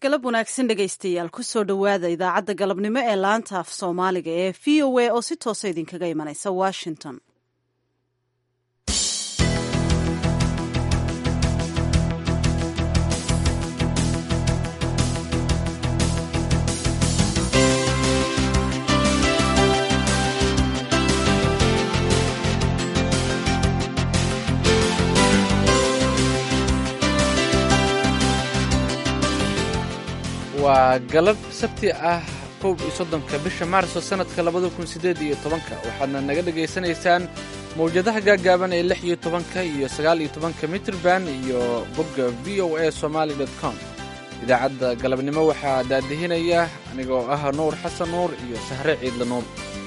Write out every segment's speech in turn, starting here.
galab wanaagsan dhegaystayaal kusoo dhowaada idaacadda galabnimo ee laanta af soomaaliga ee v o a oo si toosa idinkaga imanaysa washington waa galab sabti ah koob iyo soddonka bisha maarso sannadka labada kun siddeed iyo tobanka waxaadna naga dhegaysanaysaan mawjadaha gaagaaban ee lix iyo tobanka iyo sagaal iyo tobanka mitrban iyo bogga v o a somaali dot com idaacadda galabnimo waxaa daadihinaya anigoo ah nuur xasan nuur iyo sahre ciidla nuur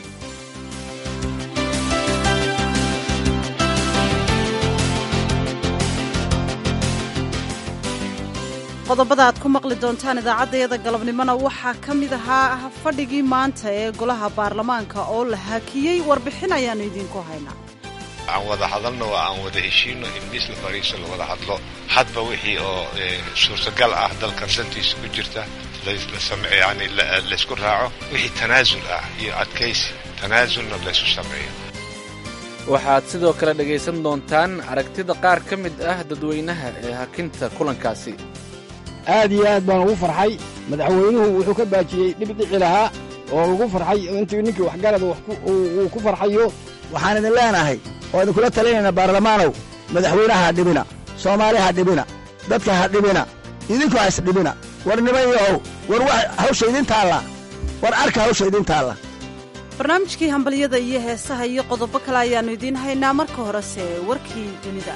qodobada aad ku maqli doontaan idaacaddayada galabnimona waxaa ka mid ahaa fadhigii maanta ee golaha baarlamaanka oo la hakiyey warbixin ayaannu idiinku haynaa aan wada hadalno oo aan wada heshiino in miis la fariiso la wada hadlo hadba wixii oo suurtagal ah dalkan dantiisa ku jirta yani laysku raaco wixii tanaasul ah iyo adkaysi tanaasulna laysu sameeyo waxaad sidoo kale dhegaysan doontaan aragtida qaar ka mid ah dadweynaha ee hakinta kulankaasi aad iyo aad baan ugu farxay madaxweynuhu wuxuu ka baajiyey dhibdhici lahaa oo lagu farxay intii ninkii waxgarada uu ku farxayo waxaan idin leenahay oo idinkula talinaynaa baarlamaanow madaxweynaha ha dhibina soomaali ha dhibina dadka ha dhibina idinku ha isdhibina war niman yahow war wax hawsha idin taalla war arka hawsha idin taalla barnaamijkii hambalyada iyo heesaha iyo qodobo kale ayaannu idiin haynaa marka horese warkii dunida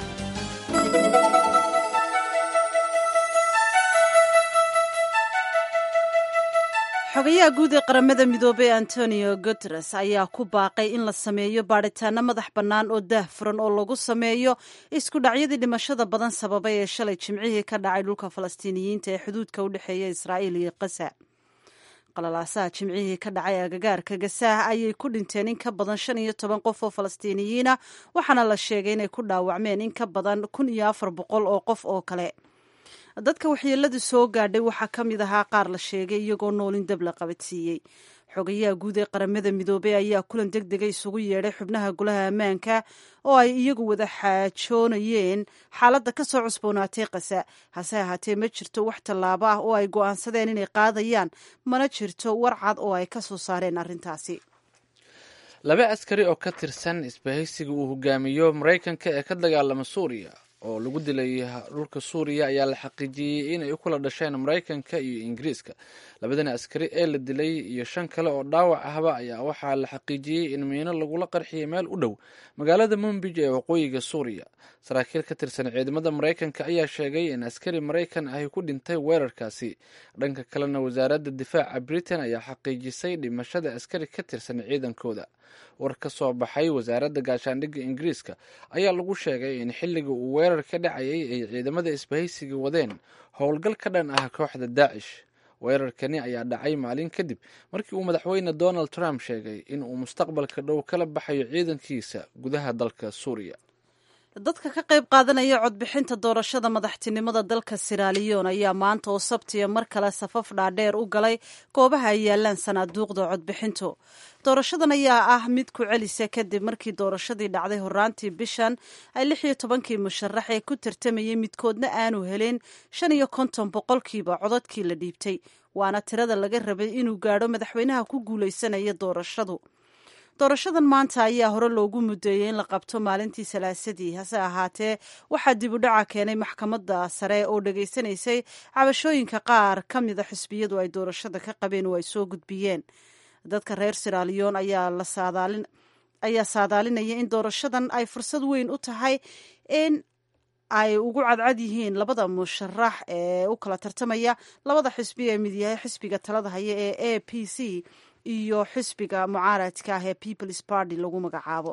xogayaha guud ee qaramada midoobey antonio guteres ayaa ku baaqay in la sameeyo baadhitaano madax bannaan oo daah furan oo lagu sameeyo isku dhacyadii dhimashada badan sababay ee shalay jimcihii ka dhacay dhulka falastiiniyiinta ee xuduudka u dhexeeya israa'iil iyo kasa qalalaasaha jimcihii ka dhacay agagaarka gasaah ayay ku dhinteen in ka badan shan iyo toban qof oo falastiiniyiina waxaana la sheegay inay ku dhaawacmeen in ka badan kun iyo afar boqol oo qof oo kale dadka waxyeeladu soo gaadhay waxaa ka mid ahaa qaar la sheegay iyagoo noolin dab la qabadsiiyey xogayaha guud ee qaramada midoobey ayaa kulan deg dega isugu yeedhay xubnaha golaha ammaanka oo ay iyagu wada xaajoonayeen xaaladda ka soo cusboonaatay kasa hase ahaatee ma jirto wax tallaabo ah oo ay go'aansadeen inay qaadayaan mana jirto war cad oo ay ka soo saareen arrintaasi laba askari oo ka tirsan isbahaysiga uu hogaamiyo maraykanka ee ka dagaalama suuriya oo lagu dilay dhulka suuriya ayaa la xaqiijiyey inay u kula dhasheen maraykanka iyo ingiriiska labadani askari ee la dilay iyo shan kale oo dhaawac ahba ayaa waxaa la xaqiijiyey in miino lagula qarxiyay meel u dhow magaalada mumbij ee waqooyiga suuriya saraakiil ka tirsan ciidamada maraykanka ayaa sheegay in askari maraykan ahi ku dhintay weerarkaasi dhanka kalena wasaaradda difaaca britain ayaa xaqiijisay dhimashada askari ka tirsan ciidankooda war ka soo baxay wasaaradda gaashaandhigga ingiriiska ayaa lagu sheegay in xilliga uu weerar ka dhacayay ay ciidamada isbahaysiga wadeen howlgal ka dhan ah kooxda daacish weerarkani ayaa dhacay maalin kadib markii uu madaxweyne donald trump sheegay in uu mustaqbalka dhow kala baxayo ciidankiisa gudaha dalka suuriya dadka ka qayb qaadanaya codbixinta doorashada madaxtinimada dalka siraaliyon ayaa maanta oo sabtiya mar kale safaf dhaadheer u galay goobaha ay yaalaan sanaaduuqda codbixintu doorashadan ayaa ah mid ku celisa kadib markii doorashadii dhacday horaantii bishan ay lix iyo tobankii musharax ee ku tartamayay midkoodna aanu helin shan iyo konton boqolkiiba codadkii la dhiibtay waana tirada laga rabay inuu gaadho madaxweynaha ku guulaysanaya doorashadu doorashadan maanta ayaa hore loogu mudeeyey in la qabto maalintii salaasadii hase ahaatee waxaa dib u dhaca keenay maxkamadda sare oo dhegaysanaysay cabashooyinka qaar ka mida xisbiyadu ay doorashada ka qabeen oo ay soo gudbiyeen dadka reer siraaliyon ayaa la saadaalin ayaa saadaalinaya in doorashadan ay fursad weyn u tahay in ay ugu cadcad yihiin labada musharax ee u kala tartamaya labada xisbi ee mid yahay xisbiga talada haya ee a p c iyo xisbiga mucaaradka ah ee peoples party lagu magacaabo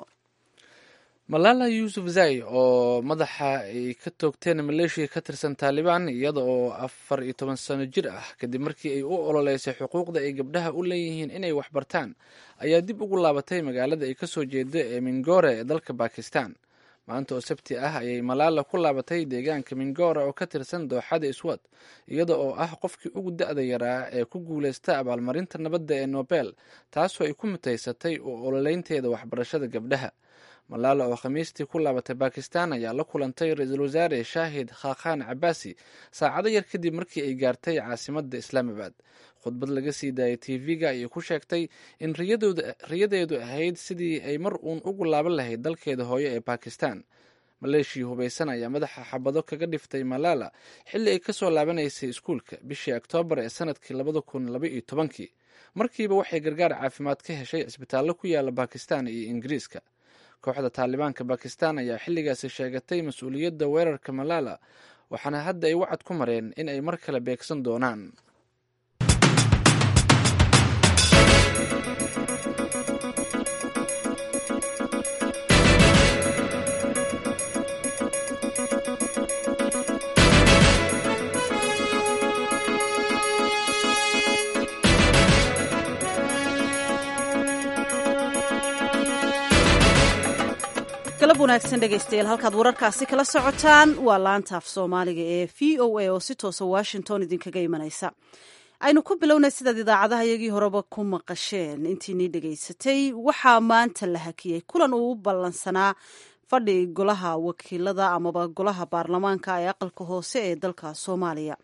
malala yuusuf zai oo madaxa ay ka toogteen maleeshiya ka tirsan taalibaan iyada oo afar iyo toban sano jir ah kadib markii ay u ololeysay xuquuqda ay gabdhaha u leeyihiin inay waxbartaan ayaa dib ugu laabatay magaalada ay kasoo jeeda ee mingore ee dalka bakistan maanta oo sabti ah ayay malaala ku laabatay deegaanka mingora oo ka tirsan dooxada iswad iyada oo ah qofkii ugu da-da yaraa ee ku guuleysta abaalmarinta nabadda ee nobel taasoo ay ku mutaysatay u ololeynteeda waxbarashada gabdhaha malaala oo khamiistii ku laabatay bakistan ayaa la kulantay ra-iisul wasaare shaahid khakhan cabaasi saacado yar kadib markii ay gaartay caasimadda islaamabad khudbad laga sii daayay tv-ga ayay ku sheegtay in riyadeedu ahayd sidii ay mar uun ugu laaban lahayd dalkeeda hooyo ee bakistan maleeshiya hubaysan ayaa madaxa xabado kaga dhiftay malaala xilli ay kasoo laabanaysay iskuulka bishii oktoobar ee sanadkii labada kun laba iyo tobankii markiiba waxay gargaar caafimaad ka heshay cisbitaallo ku yaala bakistan iyo ingiriiska kooxda taalibaanka bakistan ayaa xilligaasi sheegatay mas-uuliyadda weerarka malaala waxaana hadda ay wacad ku mareen in ay mar kale beegsan doonaan galab wanaagsan dhegaystayaal halkaad wararkaasi kala socotaan waa laanta af soomaaliga ee v o a oo si toosa washington idinkaga imanaysa aynu ku bilownay sidaad idaacadaha iyagii horeba ku maqasheen intiinii dhegaysatay waxaa maanta la hakiyey kulan uu u ballansanaa fadhi golaha wakiilada amaba golaha baarlamaanka ee aqalka hoose ee dalka soomaaliya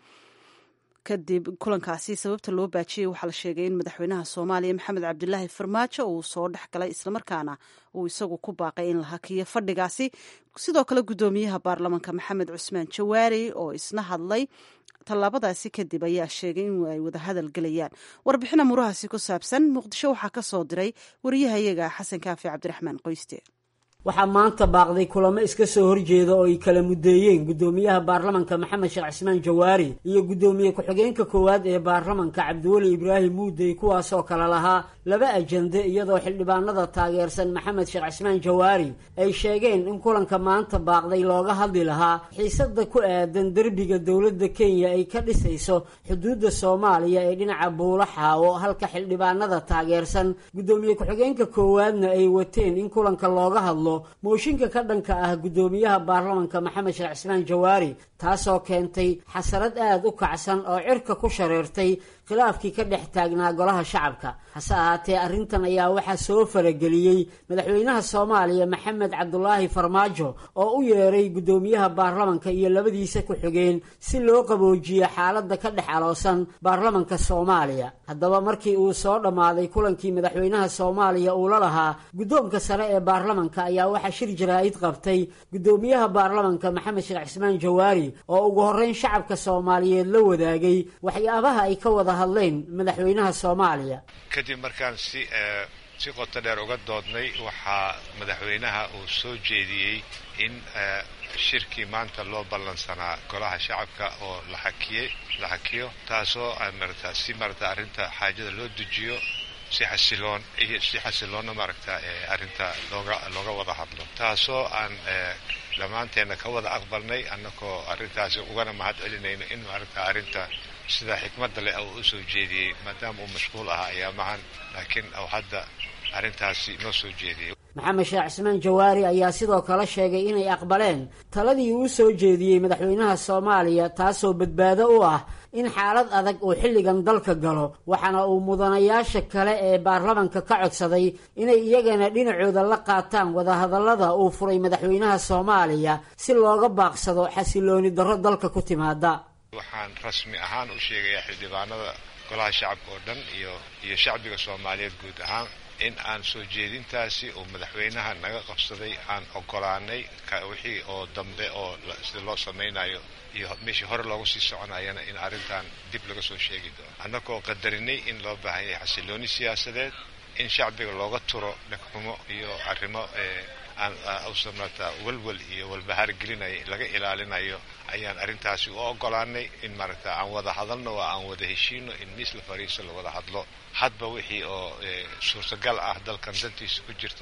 kadib kulankaasi sababta loo baajiyey waxaa la sheegay in madaxweynaha soomaaliya maxamed cabdilaahi farmaajo uu soo dhex galay islamarkaana uu isagu ku baaqay in la hakiyo fadhigaasi sidoo kale guddoomiyaha baarlamaanka maxamed cusmaan jawaari oo isna hadlay tallaabadaasi kadib ayaa sheegay in ay wada hadal gelayaan warbixin amuurahaasi ku saabsan muqdisho waxaa ka soo diray wariyahayaga xasan kaafi cabdiraxmaan qoyste waxaa maanta baaqday kulamo iska soo horjeeda oo ay kala muddeeyeen guddoomiyaha baarlamanka maxamed sheekh cismaan jawaari iyo guddoomiye ku-xigeenka koowaad ee baarlamanka cabdiweli ibraahim muudey kuwaasoo kale lahaa laba ajande iyadoo xildhibaanada taageersan maxamed sheekh cismaan jawaari ay sheegeen in kulanka maanta baaqday looga hadli lahaa xiisada ku aadan derbiga dowladda kenya ay ka dhisayso xuduudda soomaaliya ee dhinaca buulo xaawo halka xildhibaanada taageersan guddoomiye ku-xigeenka koowaadna ay wateen in kulanka looga hadlo mooshinka ka dhanka ah guddoomiyaha baarlamanka maxamed sheekh cismaan jawaari taasoo keentay xasarad aada u kacsan oo cirka ku shareertay khilaafkii ka dhex taagnaa golaha shacabka hase ahaatee arrintan ayaa waxaa soo farageliyey madaxweynaha soomaaliya maxamed cabdulaahi farmaajo oo u yeeray guddoomiyaha baarlamanka iyo labadiisa ku-xigeen si loo qaboojiyo xaaladda ka dhex aloosan baarlamanka soomaaliya haddaba markii uu soo dhammaaday kulankii madaxweynaha soomaaliya uu la lahaa guddoonka sare ee baarlamanka ayaa waxaa shir jaraa'id qabtay guddoomiyaha baarlamanka maxamed sheekh cismaan jawaari oo ugu horreyn shacabka soomaaliyeed la wadaagay waxyaabaha ay ka wada hadleen madaxweynaha soomaaliya kadib markaan si si qoto dheer uga doodnay waxaa madaxweynaha uu soo jeediyey in shirkii maanta loo ballansanaa golaha shacabka oo la hakiyey la hakiyo taasoo marata si marata arrinta xaajada loo dejiyo si xasiloon iyo si xasiloonna maaragta arrinta looga looga wada hadlo taasoo aan dhammaanteenna ka wada aqbalnay annagoo arrintaasi ugana mahad celinayno in maaragta arrinta sida xikmadda leh uu usoo jeediyey maadaama uu mashquul ahaa ayaamahan laakiin uu hadda arrintaasi noo soo jeediyey maxamed sheekh cismaan jawaari ayaa sidoo kale sheegay inay aqbaleen taladii uu soo jeediyey madaxweynaha soomaaliya taasoo badbaado u ah in xaalad adag uu xilligan dalka galo waxaana uu mudanayaasha kale ee baarlamanka ka codsaday inay iyagana dhinacooda la qaataan wadahadallada uu furay madaxweynaha soomaaliya si looga baaqsado xasilooni darro dalka ku timaada waxaan rasmi ahaan u sheegayaa xildhibaanada golaha shacabka oo dhan iyo iyo shacbiga soomaaliyeed guud ahaan in aan soo jeedintaasi uu madaxweynaha naga qabsaday aan ogolaanay wixii oo dambe oo sida loo samaynayo iyo meeshii hore loogu sii soconayana in arrintan dib laga soo sheegi doono annagoo qadarinay in loo baahan yahay xasilooni siyaasadeed in shacbiga looga turo dhegxumo iyo arrimo aan usan marata walwal iyo walbahaar gelinaya laga ilaalinayo ayaan arrintaasi u ogolaanay in maaragta aan wada hadalno oo aan wada heshiino in miis la fariiso la wada hadlo hadba wixii oo suurtagal ah dalkan dantiisa ku jirta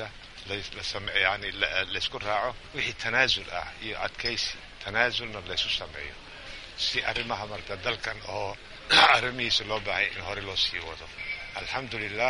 yani laysku raaco wixii tanaasul ah iyo adkaysi tanaasulna laysu sameeyo si arrimaha marata dalkan oo arrimihiisa loo baahaya in hore loo sii wado alxamdulilah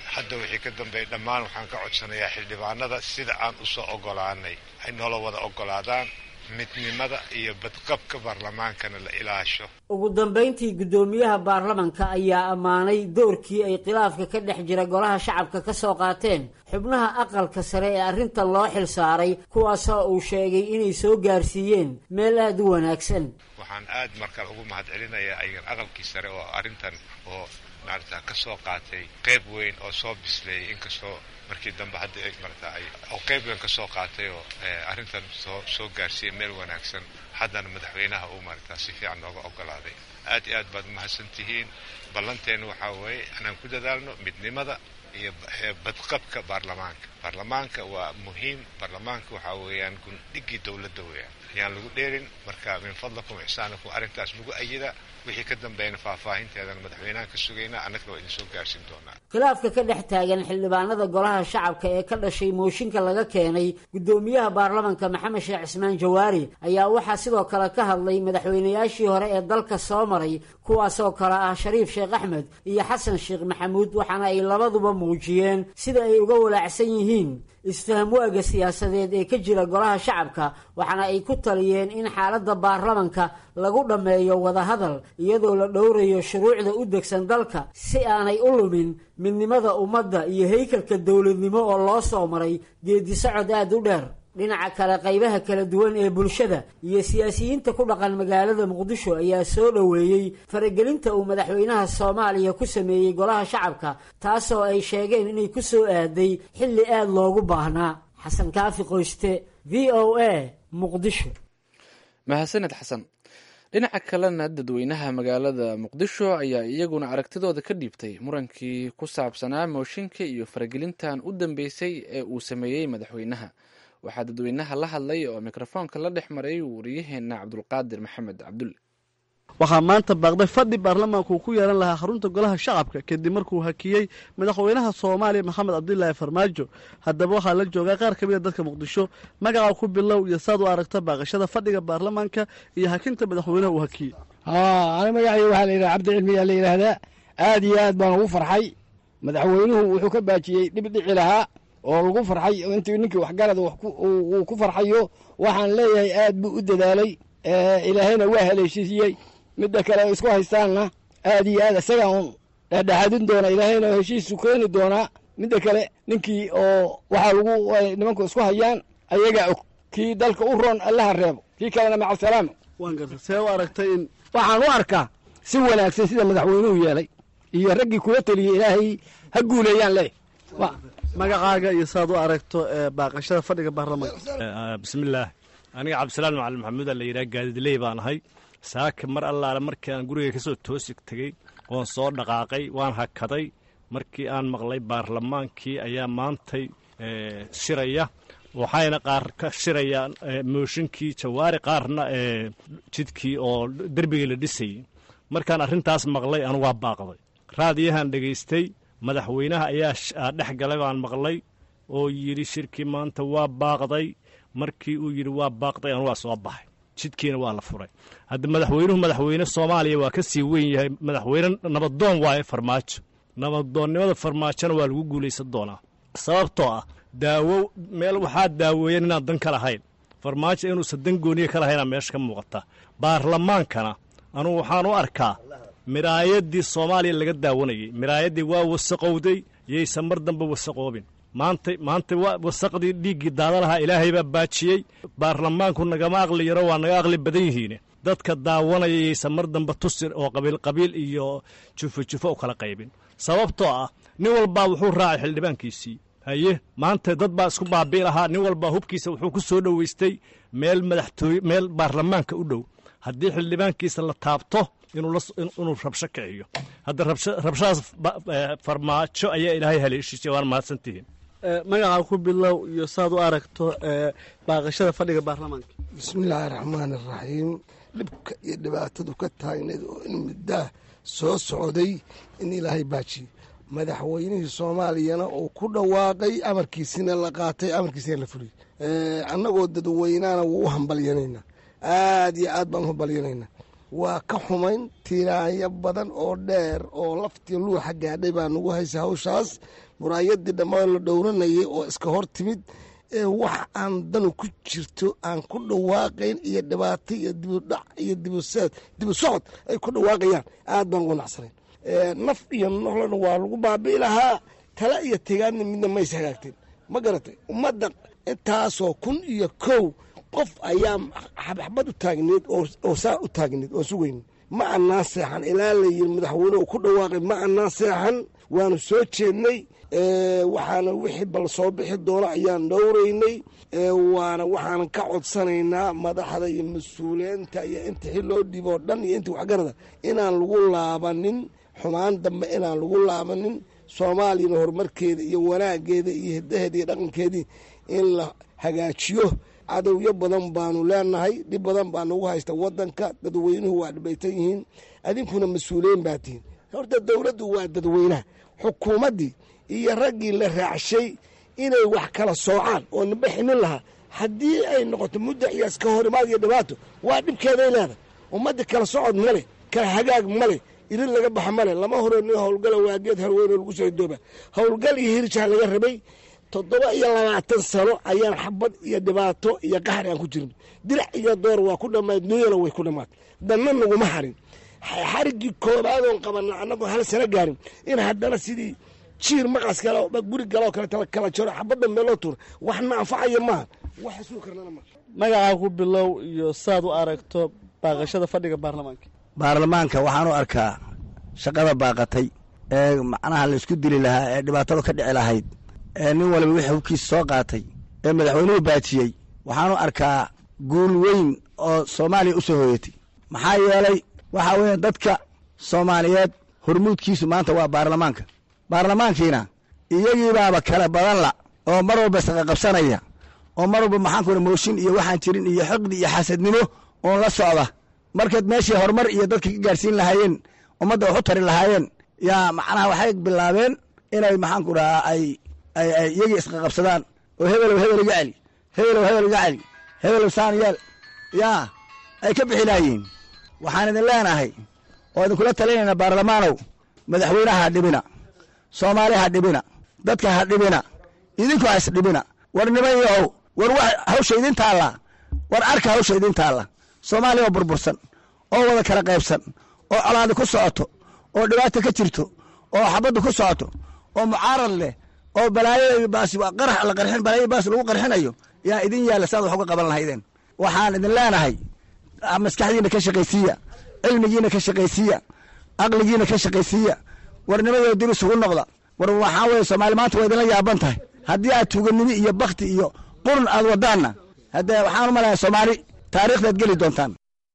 hadda wixii ka dambeeya dhammaan waxaan ka codsanayaa xildhibaanada sida aan usoo ogolaanay ay noola wada ogolaadaan midnimada iyo badqabka baarlamaankana la ilaasho ugu dambayntii guddoomiyaha baarlamanka ayaa ammaanay doorkii ay khilaafka ka dhex jira golaha shacabka ka soo qaateen xubnaha aqalka sare ee arrintan loo xil saaray kuwaasoo uu sheegay inay soo gaarsiiyeen meel aada u wanaagsan waxaan aad markaan ugu mahad celinayaa ayagan aqalkii sare oo arrintan oo maarata ka soo qaatay qayb weyn oo soo bisleeyay inkastoo markii dambe hadda marata ay oo qayb weyn ka soo qaatay oo arrintan soo soo gaarsiiyay meel wanaagsan haddana madaxweynaha uu maarata si fiican nooga ogolaaday aad iyo aad baad umahadsan tihiin ballanteena waxaa weeye inaan ku dadaalno midnimada iyo badqabka baarlamaanka baarlamaanka waa muhiim baarlamaanka waxaa weeyaan gundhigii dowladda weeyaan ayaan lagu dheerin marka min fadlakum ixsaanakum arrintaas lagu ayida wixii ka dambeeyana faahfaahinteedana madaxweynaha ka sugaynaa annagana waa idin soo gaarsiin doonaa khilaafka ka dhex taagan xildhibaanada golaha shacabka ee ka dhashay mooshinka laga keenay guddoomiyaha baarlamanka maxamed sheekh cismaan jawaari ayaa waxaa sidoo kale ka hadlay madaxweynayaashii hore ee dalka soo maray kuwaasoo kale ah shariif sheekh axmed iyo xasan sheekh maxamuud waxaana ay labaduba muujiyeen sida ay uga walaacsan yihiin isfaham waaga siyaasadeed ee ka jira golaha shacabka waxaana ay ku taliyeen in xaaladda baarlamanka lagu dhammeeyo wadahadal iyadoo la dhowrayo shuruucda u degsan dalka si aanay u lumin midnimada ummadda iyo haykalka dowladnimo oo loo soo maray geedisocod aada u dheer dhinaca kale qaybaha kala duwan ee bulshada iyo siyaasiyiinta ku dhaqan magaalada muqdisho ayaa soo dhoweeyey faragelinta uu madaxweynaha soomaaliya ku sameeyey golaha shacabka taasoo ay sheegeen inay ku soo aaday xilli aada loogu baahnaa xasan kaafi qoyste v o a muqdisho mahadsaned xasan dhinaca kalena dadweynaha magaalada muqdisho ayaa iyaguna aragtidooda ka dhiibtay murankii ku saabsanaa mooshinka iyo faragelintan u dambeysay ee uu sameeyey madaxweynaha waxaa dadweynaha la hadlay oo mikrofoonka la dhex maray wariyaheena cabdulqaadir maxamed cabdulle waxaa maanta baaqday fadhi baarlamaanku uu ku yeelan lahaa xarunta golaha shacabka kadib markuu hakiyey madaxweynaha soomaaliya maxamed cabdilaahi farmaajo haddaba waxaa la joogaa qaar ka mid a dadka muqdisho magaca ku bilow iyo saad u aragta baaqashada fadhiga baarlamaanka iyo hakinta madaxweynaha uu hakiyey ani magacayga waxaa la yidhaha cabdi cilmiyaa la yidhaahdaa aad iyo aad baan ugu farxay madaxweynuhu wuxuu ka baajiyey dhib dhici lahaa oo lagu farxay intii ninkii waxgarad uu ku farxayo waxaan leeyahay aad buu u dadaalay ilaahayna waa haleeshiiyey midda kale isku haystaanna aad iyo aad isagaa un dhexdhexaadin doona ilaahayna heshiisu keeni doonaa midda kale ninkii oo waxaa lagu nimanku isku hayaan ayagaa og kii dalka u roon allaha reebo kii kalena macasalaama waan garta see u aragtay in waxaan u arkaa si wanaagsan sida madaxweynuhu yeelay iyo raggii kula teliyey ilaahay ha guuleeyaan leeh magacaaga iyo saad u aragto baaqashada fadhiga baarlamaanka bismillaah aniga cabdisalaan macalin maxamuuda la yidhaha gaadidley baan ahay saaka mar allaale markii aan guriga ka soo toosig tegey oon soo dhaqaaqay waan hakaday markii aan maqlay baarlamaankii ayaa maantay shiraya waxayna qaar ka shirayaan mooshinkii jawaari qaarna jidkii oo derbigii la dhisayey markaan arrintaas maqlay anu waa baaqday raadiyahan dhegaystay madaxweynaha ayaa dhex galay baan maqlay oo yidhi shirkii maanta waa baaqday markii uu yidhi waa baaqday anu waa soo baxay jidkiina waa la furay hadda madaxweynuhu madaxweyne soomaaliya waa ka sii weyn yahay madaxweyne nabadoon waaye farmaajo nabadoonnimada farmaajona waa lagu guulaysan doonaa sababtoo ah daawo meel waxaa daaweeyan inaan dan ka lahayn farmaajo inuusan dan gooniya ka lahaynaa meesha ka muuqata baarlamaankana anugu waxaan u arkaa miraayaddii soomaaliya laga daawanayey miraayaddii waa wasaqowday yaysan mar dambe wasaqoobin maanta maanta wasaqdii dhiiggii daada lahaa ilaahay baa baajiyey baarlamaanku nagama aqli yaro waa naga aqli badan yihiine dadka daawanaya yaysan mar dambe tusir oo qabiil qabiil iyo jufo jufo u kala qaybin sababtoo ah nin walbaa wuxuu raacay xildhibaankiisii haye maanta dad baa isku baabii lahaa nin walbaa hubkiisa wuxuu ku soo dhoweystay meel madaxtooye meel baarlamaanka u dhow haddii xildhibaankiisa la taabto inuu rabsho kiciyo hadda rabshadaas farmaajo ayaa ilaahay haleeshiisay waan mahadsantihiin magaca ku bilow iyo saad u aragto baaqashada fadhiga baarlamaanka bismillaahi raxmaani raxiim dhibka iyo dhibaatadu ka taagneed oo in muddaah soo socday in ilaahay baajiye madaxweynihii soomaaliyana uu ku dhawaaqay amarkiisina la qaatay amarkiisina la fuliyey annagoo dadweynaana wuu u hambalyanaynaa aad iyo aad baan u hambalyanaynaa waa ka xumayn tiiraanyo badan oo dheer oo laftii luuxa gaadhay baa nagu haysa hawshaas muraayadii dhammaan la dhowranayay oo iska hor timid ee wax aan danu ku jirto aan ku dhawaaqayn iyo dhibaato iyo dibudhac iyo dibuseed dibu socod ay ku dhawaaqayaan aad baan ugu nacsanayn naf iyo nolona waa lagu baabi'i lahaa tala iyo tegaadna midna mays hagaagteen ma garatay ummadda intaasoo kun iyo kow qof ayaa xabxabad u taagneed oo saa u taagneed oo sugayn ma annaan seexan ilaa la yiri madaxweyne uu ku dhawaaqay ma annaan seexan waanu soo jeednay waxaana wixii bal soo bixi doono ayaan dhowraynay waana waxaanan ka codsanaynaa madaxda iyo mas-uuliyiinta iyo inta xil loo dhiiboo dhan iyo inta waxgarada inaan lagu laabanin xumaan dambe inaan lagu laabanin soomaaliyana horumarkeeda iyo wanaageeda iyo hidaheeda iyo dhaqankeedii in la hagaajiyo cadowyo badan baanu leenahay dhib badan baa nagu haysta wadanka dadweynuhu waa dhibaytan yihiin adinkuna mas-uuliyiin baa tihiin horta dowladdu waa dadweynaha xukuumaddii iyo raggii la raacshay inay wax kala soocaan oo naba ximin lahaa haddii ay noqoto mudda iyo iska horimaad iyo dhibaato waa dhibkeeday leedahay ummadda kala socod male kala hagaag male irin laga baxa male lama horeyno howlgala waageed harweyno lagu soo dooba howlgal iyo hirjaa laga rabay toddoba iyo labaatan sano ayaan xabad iyo dhibaato iyo qaxri aan ku jirin dirac iyo door waa ku dhammaad dunyana way ku dhammaad danna naguma harin xariggii koobaadoon qabana annagoo hal sano gaarin in haddana sidii jiir maqas kale guri galoo kale kala jaro xabadda meeloo tuura waxna anfacaya maaha wax suu karnana maaha magacaa ku bilow iyo saad u aragto baaqashada fadhiga baarlamaanka baarlamaanka waxaan u arkaa shaqada baaqatay ee macnaha laysku dili lahaa ee dhibaatada ka dhici lahayd ee nin waliba wixii hubkiisa soo qaatay ee madaxweynuhu baajiyey waxaanu arkaa guul weyn oo soomaaliya u soo hooyatay maxaa yeelay waxaa weeye dadka soomaaliyeed hormuudkiisu maanta waa baarlamaanka baarlamaankiina iyagiibaaba kala badan la oo mar walba isqaqabsanaya oo mar walba maxaan ku mooshin iyo waxaan jirin iyo xiqdi iyo xasadnimo oon la socda markaad meeshii horumar iyo dadka ka gaarsiin lahaayeen ummadda wax u tari lahaayeen yaa macnaha waxay bilaabeen inay maxaan ku dhahaa ay ay ay iyagii isqaqabsadaan oo hebelow hebel iga celi hebelow hebel iga celi hebelow saan yeel yaa ay ka bixi laayihiin waxaan idin leenahay oo idinkula talinayna baarlamaanow madaxweynaha ha dhibina soomaali ha dhibina dadka ha dhibina idinku ha isdhibina war niman yahow war wax hawsha idin taalla war arka hawsha idin taalla soomaaliya oo burbursan oo wada kala qaybsan oo colaadi ku socoto oo dhibaata ka jirto oo xabaddu ku socoto oo mucaarad leh oo balaayo baas qarax la qarxin balaayo baas lagu qarxinayo yaa idin yaalla saad wax uga qaban lahaydeen waxaan idin leenahay maskaxdiina ka shaqaysiiya cilmigiina ka shaqaysiiya aqligiina ka shaqaysiiya warnimadoo dib isugu noqda war waxaa weye soomaali maanta waa idinla yaaban tahay haddii aad tuuganimi iyo bakti iyo qurun aad wadaanna haddee waxaan u malayaa soomaali taariikhdaad geli doontaan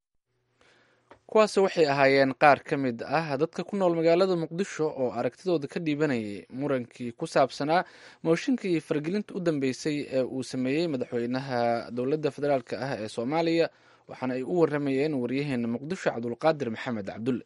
kuwaasi waxay ahaayeen qaar ka mid ah dadka ku nool magaalada muqdisho oo aragtidooda ka dhiibanayay murankii ku saabsanaa mooshinkii iyo faragelinta u dambeysay ee uu sameeyey madaxweynaha dowladda federaalk ah ee soomaaliya waxaana ay u waramayeen waryaheena muqdisho cabdulqaadir maxamed cabdulle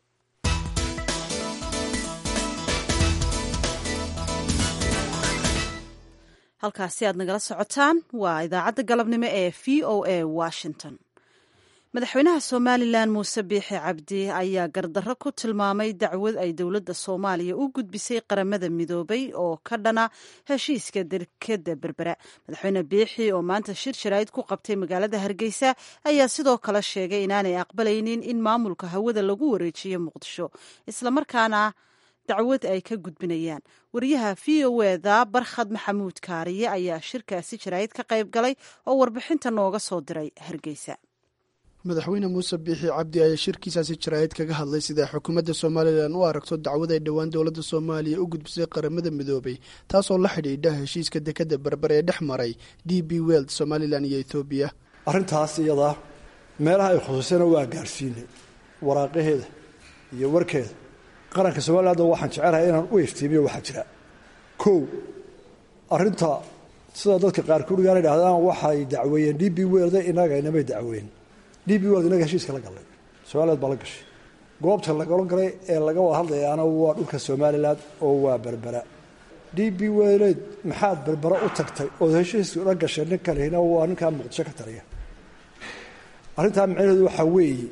halkaasi aad nagala socotaan waa idaacadda galabnimo ee v o a washington madaxweynaha somalilan muuse biixi cabdi ayaa gardarro ku tilmaamay dacwad ay dowladda soomaaliya u gudbisay qaramada midoobay oo ka dhana heshiiska derkeda berbera madaxweyne biixi oo maanta shir sharaa'id ku qabtay magaalada hargeysa ayaa sidoo kale sheegay inaanay aqbalaynin in maamulka hawada lagu wareejiyo muqdisho islamarkaana dacwad ay ka gudbinayaan wariyaha v o eda barkhad maxamuud kaariye ayaa shirkaasi jaraa'id ka qayb galay oo warbixinta nooga soo diray hargeysa madaxweyne muuse biixi cabdi ayaa shirkiisaasi jaraa'id kaga hadlay sida xukuumadda somalilan u aragto dacwad ay dhowaan dowladda soomaaliya u gudbisay qaramada midoobay taasoo la xidhiidha heshiiska dekadda berber ee dhex maray d b weld somalilan iyo ethoobiya arrintaas iyadaa meelaha ay khusuusana waa gaarsiinay waraaqaheeda iyo warkeeda qaranka somalilandoo waxaan jecelahay inaan u iftiimiyo waxaa jira kow arrinta sida dadka qaarkood gaana idhahdaan waxay dacweeyeen d b welde inaga inamay dacweyn d b weld inaga heshiiska la gallay somaliland baa la gashay goobta lagala galay ee laga wada hadlayaana waa dhulka somalilan oo waa berbera d b weleed maxaad berbera u tagtay ood heshiiska la gashay nin kalehina waa ninkaa muqdisho ka taliya arrintaa macnaheedu waxaa weeye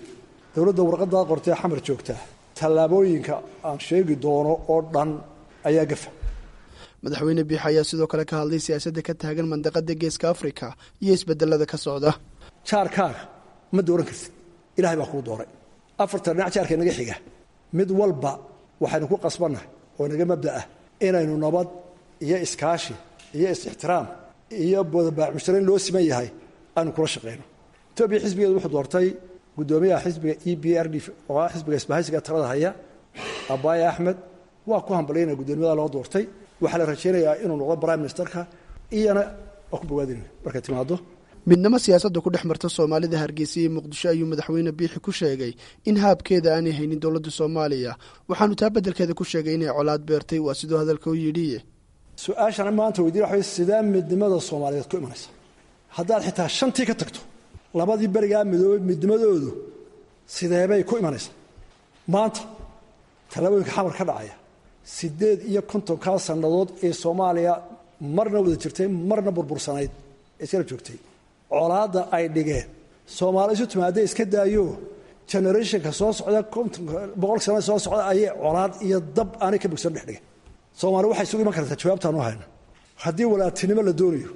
dowladda warqaddaa qortee xamar joogtaa tallaabooyinka aan sheegi doono oo dhan ayaa gafa madaxweyne biix ayaa sidoo kale ka hadlay siyaasadda ka taagan mandaqada geeska afrika iyo isbedelada ka socda jaarkaaga ma dooran kartid ilahay baa kuu dooray afartan dhinac jaarka inaga xiga mid walba waxaynu ku qasbannahay oo inaga mabda ah inaynu nabad iyo iskaashi iyo is-ixtiraam iyo boodabaamusharayn loo siman yahay aynu kula shaqayno etoobiya xisbigeedu wuxuu doortay guddoomiyaha xisbiga e b r d oo ah xisbiga isbahaysiga talada haya abaaye axmed waa ku hambalyaynaya guddoomiyada loo doortay waxaa la rajaynayaa inuu noqdo prime ministerka iyana waa ku bogaadinaya markay timaado midnimo siyaasadda ku dhex marta soomaalida hargeysa iyo muqdisho ayuu madaxweyne biixi ku sheegay in haabkeeda aanay haynin dowladda soomaaliya waxaanu taa beddelkeeda ku sheegay inay colaad beertay waa siduu hadalka u yidhi su-aashana maanta weydiin waxa sidee midnimada soomaaliyeed ku imanaysa haddaad xitaa shantii ka tagto labadii berigaa midoobay midnimadoodu sideebay ku imanaysaa maanta tallaabooyinka xamar ka dhacaya siddeed iyo kontonkaa sannadood ee soomaaliya marna wada jirtay marna burbursanayd ee iskala joogtay colaadda ay dhigeen soomaali isu timaadee iska daayo generationka soo socda boqolka sanada soo socda ayay colaad iyo dab aanay ka bogsan dhex dhigeen soomaali waxay isugu iman kartaa jawaabtaan u hayna haddii walaatinimo la doonayo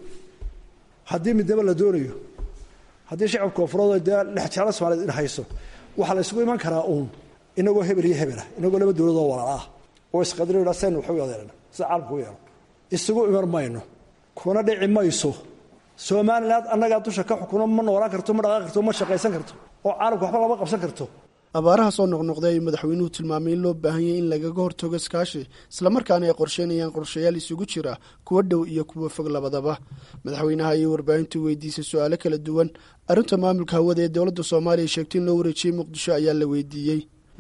haddii midnimo la doonayo haddii shacabka koonfureed dee lexjeclo soomaaliyed in hayso waxaa la isugu iman karaa uun inagoo hebel iyo hebelah inagoo laba dowladoo walaal ah oo isqadiro sen waxu adeerana sida caalamku u yeelo isugu iman mayno kuna dhici mayso somaliland annagaa dusha ka xukuno ma noolaan karto ma dhaqaaqi karto ma shaqaysan karto oo caalamka waxba lama qabsan karto abaaraha soo noqnoqday ayuu madaxweynuhu tilmaamay in loo baahan yahay in lagaga hortago iskaashi islamarkaana ay qorsheynayaan qorshayaal isugu jira kuwa dhow iyo kuwa fog labadaba madaxweynaha ayay warbaahintu weydiisay su-aalo kala duwan arrinta maamulka hawada ee dowladda soomaaliya sheegtay in loo wareejiyey muqdisho ayaa la weydiiyey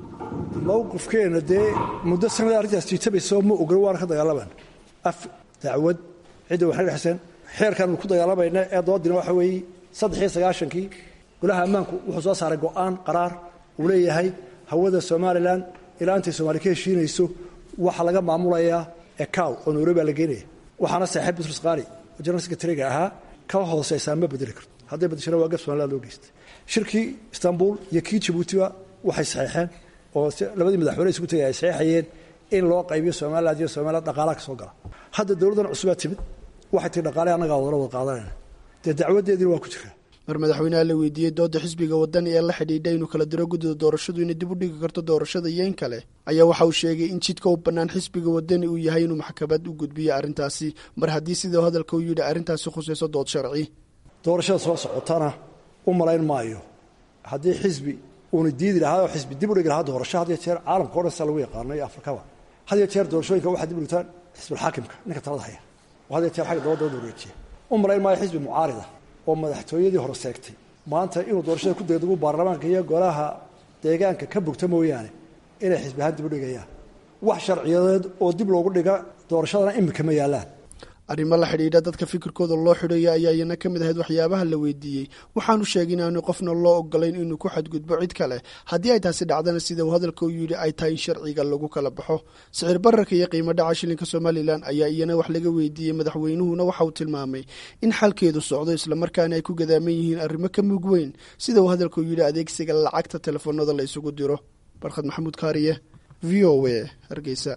mowqifkeenna dee muddo sanada arrintaas jiitabayso ma ogolo waana ka dagaalamaan af dacwad cidda waxna dhexseen xeerkaanu ku dagaalamayna ee doodina waxa weeye saddex iyo sagaashankii golaha ammaanku wuxuu soo saaray go-aan qaraar uu leeyahay hawada somalilan ilaa intay soomaali ka heshiinayso waxaa laga maamulayaa ecow oo nairobi baa la geenaya waxaana saaxiib butrus qaali oo general secretariga ahaa ka hooseysaa ma bedeli karto hadday bedeshana waa gab somaliland loo geystay shirkii istanbul iyo kii jabuutiba waxay saxeexeen oo labadii madaxweyne isugu tegay ay saxeexayeen in loo qaybiyo somaliland iyo somaliland dhaqaalaha ka soo gala hadda dowladdan cusubaa timid waxay tii dhaqaale annagaa wadala wada qaadanayna dee dacwadeediina waa ku jiraa mar madaxweynaha la weydiiyey dooda xisbiga wadani ee la xidhiidha inuu kala diro guddida doorashadu inay dib u dhigi karto doorashada iyo in kale ayaa waxa uu sheegay in jidka u bannaan xisbiga wadani uu yahay inuu maxkamad u gudbiyo arrintaasi mar haddii sidau hadalka u yidhi arrintaasi khusayso dood sharci doorashada soo socotana u malayn maayo haddii xisbi uuna diidi lahaa oo xisbi dib u dhigi lahaa doorasho had iyo jeer caalamka o dhan saa lagu yaqaano iyo afrikaba had iyo jeer doorashooyinka waxaa dib u dhigtaan xisbulxaakimka ninka talada haya oo had iyo jeer xagga dowladda wada wareejiya u malayn maayo xisbi mucaarida oo madaxtooyadii hore seegtay maanta inuu doorashada ku degdegu baarlamaanka iyo golaha deegaanka ka bogta mooyaane inay xisbi ahaan dib u dhigayaan wax sharciyadeed oo dib loogu dhiga doorashadana imika ma yaallaan arrimo la xidhiidha dadka fikirkooda loo xidhaya ayaa iyana ka mid ahayd waxyaabaha la weydiiyey waxaanu sheegay in aanu qofna loo ogolayn inuu ku xadgudbo cid kale haddii ay taasi dhacdana sida uu hadalka u yidhi ay tahay in sharciga lagu kala baxo sicir bararka iyo qiimo dhaca shilinka somalilan ayaa iyana wax laga weydiiyey madaxweynuhuna waxa uu tilmaamay in xalkeedu socdo islamarkaana ay ku gadaaman yihiin arrimo ka mug weyn sida uu hadalka u yidhi adeegsiga lacagta telefoonada la isugu diro barkhad maxamuud kaariye v o a hargeysa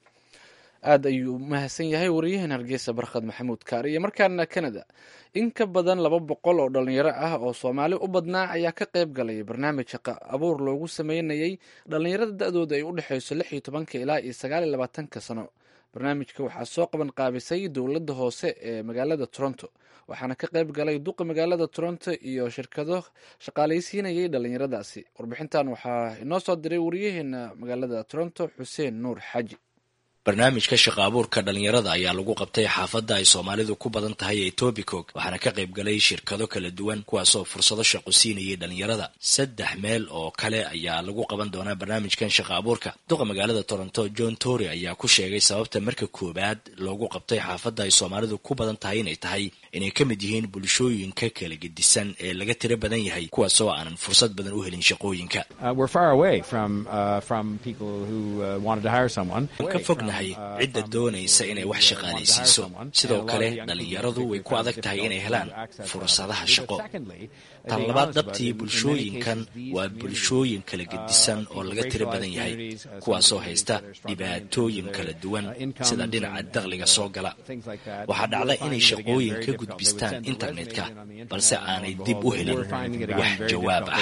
aad ayuu u mahadsan yahay wariyahan hargeysa barkhad maxamuud kaariye markaana canada in ka badan laba boqol oo dhalinyaro ah oo soomaali u badnaa ayaa ka qayb galay barnaamij shaqa abuur loogu sameynayay dhalinyarada da-dooda ay u dhexeyso lix iyo tobanka ilaa iyo sagaal iyo labaatanka sano barnaamijka waxaa soo qaban qaabisay dowladda hoose ee magaalada toronto waxaana ka qayb galay duqa magaalada toronto iyo shirkado shaqaalaysiinayay dhalinyaradaasi warbixintan waxaa inoo soo diray wariyaheena magaalada toronto xuseen nuur xaaji barnaamijka shaqa abuurka dhalinyarada ayaa lagu qabtay xaafadda ay soomaalidu ku badan tahay ee tobicog waxaana ka qayb galay shirkado kala duwan kuwaasoo fursado shaqo siinayay dhalinyarada saddex meel oo kale ayaa lagu qaban doonaa barnaamijkan shaqa abuurka duqa magaalada toronto john tory ayaa ku sheegay sababta marka koowaad loogu qabtay xaafadda ay soomaalidu ku badan tahay inay tahay inay ka mid yihiin bulshooyinka kala gedisan ee laga tiro badan yahay kuwaasoo aanan fursad badan u helin shaqooyinka ka fognahay tahay cidda doonaysa inay wax shaqaalaysiiso sidoo kale dhallinyaradu way ku adag tahay inay helaan fursadaha shaqo tan labaad dhabtii bulshooyinkan waa bulshooyin kala gedisan oo laga tiro badan yahay kuwaasoo haysta dhibaatooyin kala duwan sida dhinaca dakhliga soo gala waxaa dhacda inay shaqooyin ka gudbistaan internetka balse aanay dib u helin wax jawaab ah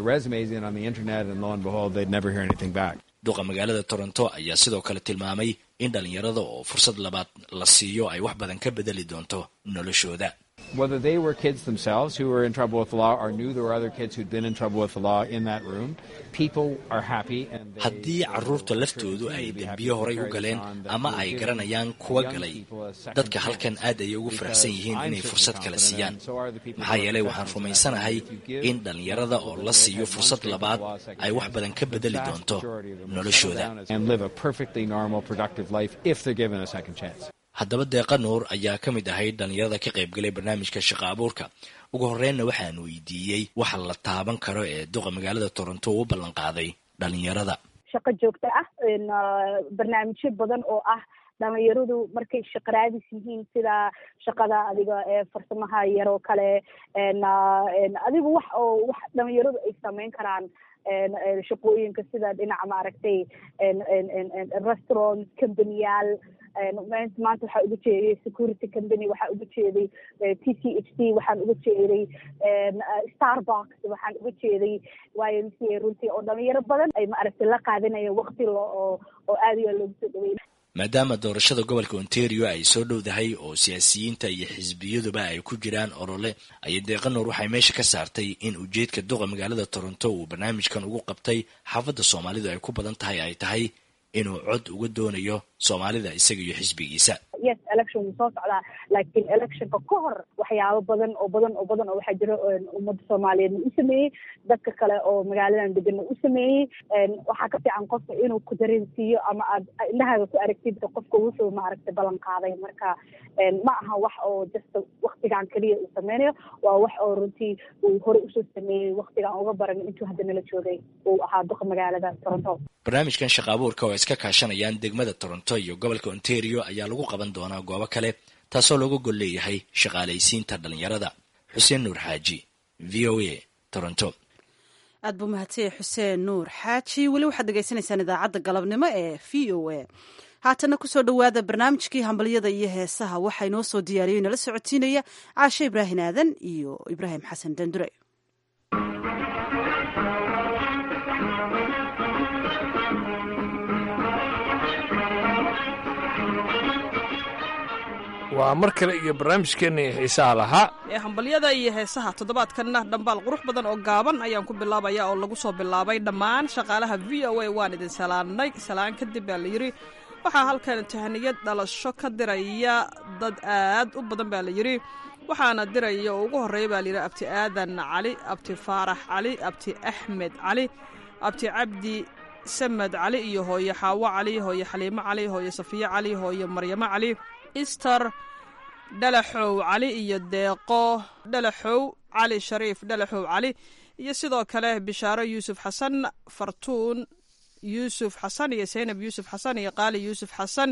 duqa magaalada toronto ayaa sidoo kale tilmaamay in dhallinyarada oo fursad labaad la siiyo ay wax badan ka bedeli doonto noloshooda whether they were kids themselves who were in trouble with the law or knew there were other kids who'd been in trouble with the law in that room, people are happy and they, haddii carruurta laftoodu ay dembiyo horay u galeen ama ay garanayaan kuwa galay dadka halkan aad ayay ugu faraxsan yihiin inay fursad kale siiyaan maxaa yeelay waxaan rumaysanahay in dhallinyarada oo la siiyo fursad labaad ay wax badan ka bedeli doonto noloshooda and live a perfectly normal, productive life if they're given a second chance. haddaba deeqa nuur ayaa ka mid ahayd dhallinyarada ka qaybgalay barnaamijka shaqa abuurka ugu horreynna waxaan weydiiyey waxa la taaban karo ee duqa magaalada toronto u ballan qaaday dhallinyarada shaqo joogto ah barnaamijyo badan oo ah dhalinyaradu markay shaqaraadis yihiin sida shaqada adiga ee farsamaha yaroo kale adiga wax oo wax dhalinyaradu ay sameyn karaan shaqooyinka sida dhinaca maaragtay restaurant companyyaal maanta waxaa uga jeeday security company waxaa uga jeeday t c h d waxaan uga jeeday starbucks waxaan uga jeeday y m c a runtii oo dhalinyaro badan ay maaragtay la qaadanaya wakti lo oo oo aad iyo loogu soo dhawey maadaama doorashada gobolka ontario ay soo dhowdahay oo siyaasiyiinta iyo xisbiyaduba ay ku jiraan olole ayay deeqa nuur waxay meesha ka saartay in ujeedka duqa magaalada toronto uu barnaamijkan ugu qabtay xaafadda soomaalidu ay ku badan tahay ay tahay inuu cod uga doonayo soomaalida isaga iyo xisbigiisa yes election wuu soo socdaa laakiin electionka ka hor waxyaabo badan oo badan oo badan oo waxaa jira ummadda soomaaliyeedna u sameeyey dadka kale oo magaaladan deganna u sameeyey waxaa ka fiican qofka inuu ku dareensiiyo ama aad indhahaaga ku aragtid qofka wuxuu maaragtay ballan qaaday marka ma aha wax oo just waktigan keliya uu sameynayo waa wax oo runtii uu hore usoo sameeyey waktigan uga baran intuu hadda nala joogay uu ahaa duqa magaalada toronto barnaamijkan shaqa abuurka oo iska kaashanayaan degmada toronto iyo gobolka ontario ayaa lagu qaban doonaa goobo kale taasoo looga gol leeyahay shaqaalaysiinta dhallinyarada xuseen nuur xaaji v o a toronto aad buu mahadsanyahy xuseen nuur xaaji weli waxaad degeysanaysaan idaacadda galabnimo ee v o a haatana kusoo dhowaada barnaamijkii hambalyada iyo heesaha waxaa inoo soo diyaariyey nala socotiinaya caashe ibraahin aadan iyo ibraahim xasan dandure waa mar kale iyo barnaamijkeennii xiisaha lahaa ee hambalyada iyo heesaha toddobaadkanna dhambaal qurux badan oo gaaban ayaan ku bilaabaya oo lagu soo bilaabay dhammaan shaqaalaha v o a waan idin salaannay salaan kadib baa la yidhi waxaa halkan tahaniyad dhalasho ka diraya dad aad u badan baa la yidhi waxaana diraya oo ugu horreeya baa layidhi abti aadan cali abti faarax cali abti axmed cali abti cabdi samed cali iyo hooye xaawo cali hooye xaliimo cali hooye safiye cali hooye maryamo cali ister dhalaxow cali iyo deeqo dhalaxow cali shariif dhalaxow cali iyo sidoo kale bishaaro yuusuf xasan fartuun yuusuf xasan iyo saynab yuusuf xasan iyo qaali yuusuf xasan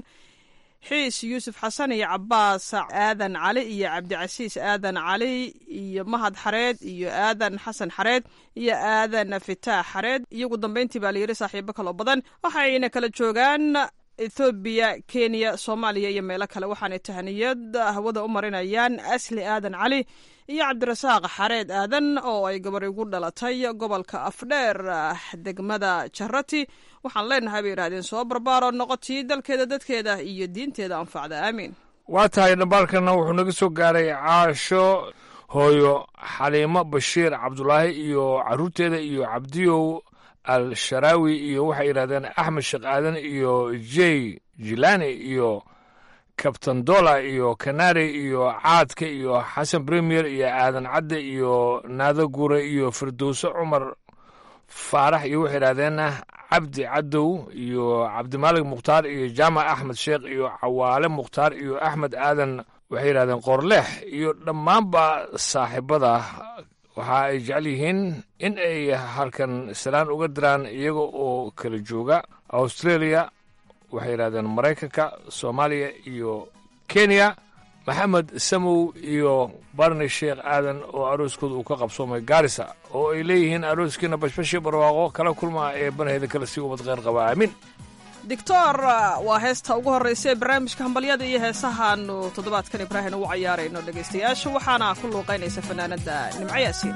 xiis yuusuf xasan iyo cabaas aadan cali iyo cabdicasiis aadan cali iyo mahad xareed iyo aadan xasan xareed iyo aadan fitaax xareed iyo ugu dambeyntii baa layidhi saaxiibo kaloo badan waxayna kala joogaan ethoobiya kenya soomaaliya iyo meelo kale waxaanay tahaniyad hawada u marinayaan asli aadan cali iyo cabdirasaaq xareed aadan oo ay gabar igu dhalatay gobolka afdheer degmada jarati waxaan leenahay bay yidhahdeen soo barbaaro noqotii dalkeeda dadkeeda iyo diinteeda anfacda aamiin waa tahay dhambaalkana wuxuu naga soo gaaray caasho hooyo xaliimo bashiir cabdulaahi iyo caruurteeda iyo cabdiyow al sharaawi iyo waxay yidhahdeen axmed sheekh aadan iyo jey jilani iyo kabtan dola iyo kanari iyo caadka iyo xasan premier iyo aadan cadde iyo naado gure iyo firdowse cumar faarax iyo waxay yidhahdeen cabdi cadow iyo cabdimaalig mukhtaar iyo jaamac axmed sheekh iyo cawaale mukhtaar iyo axmed aadan waxay yidhahdeen qorleex iyo dhammaanba saaxiibada waxa ay jecel yihiin in ay halkan salaan uga diraan iyaga oo kala jooga australia waxay yidhahdeen maraykanka soomaaliya iyo kenya maxamed samow iyo barni sheekh aadan oo arooskooda uu ka qabsoomay gaarisa oo ay leeyihiin arooskiina bashbashii barwaaqo kala kulmaa ee banaheeda kale sii ubad kheyr qaba aamin doctor waa heesta ugu horraysa ee barnaamijka hambalyada iyo heesahaanu toddobaadkan ibraahim ugu cayaarayno dhegaystayaasha waxaana ku luuqaynaysa fanaanadda nimco yaasiin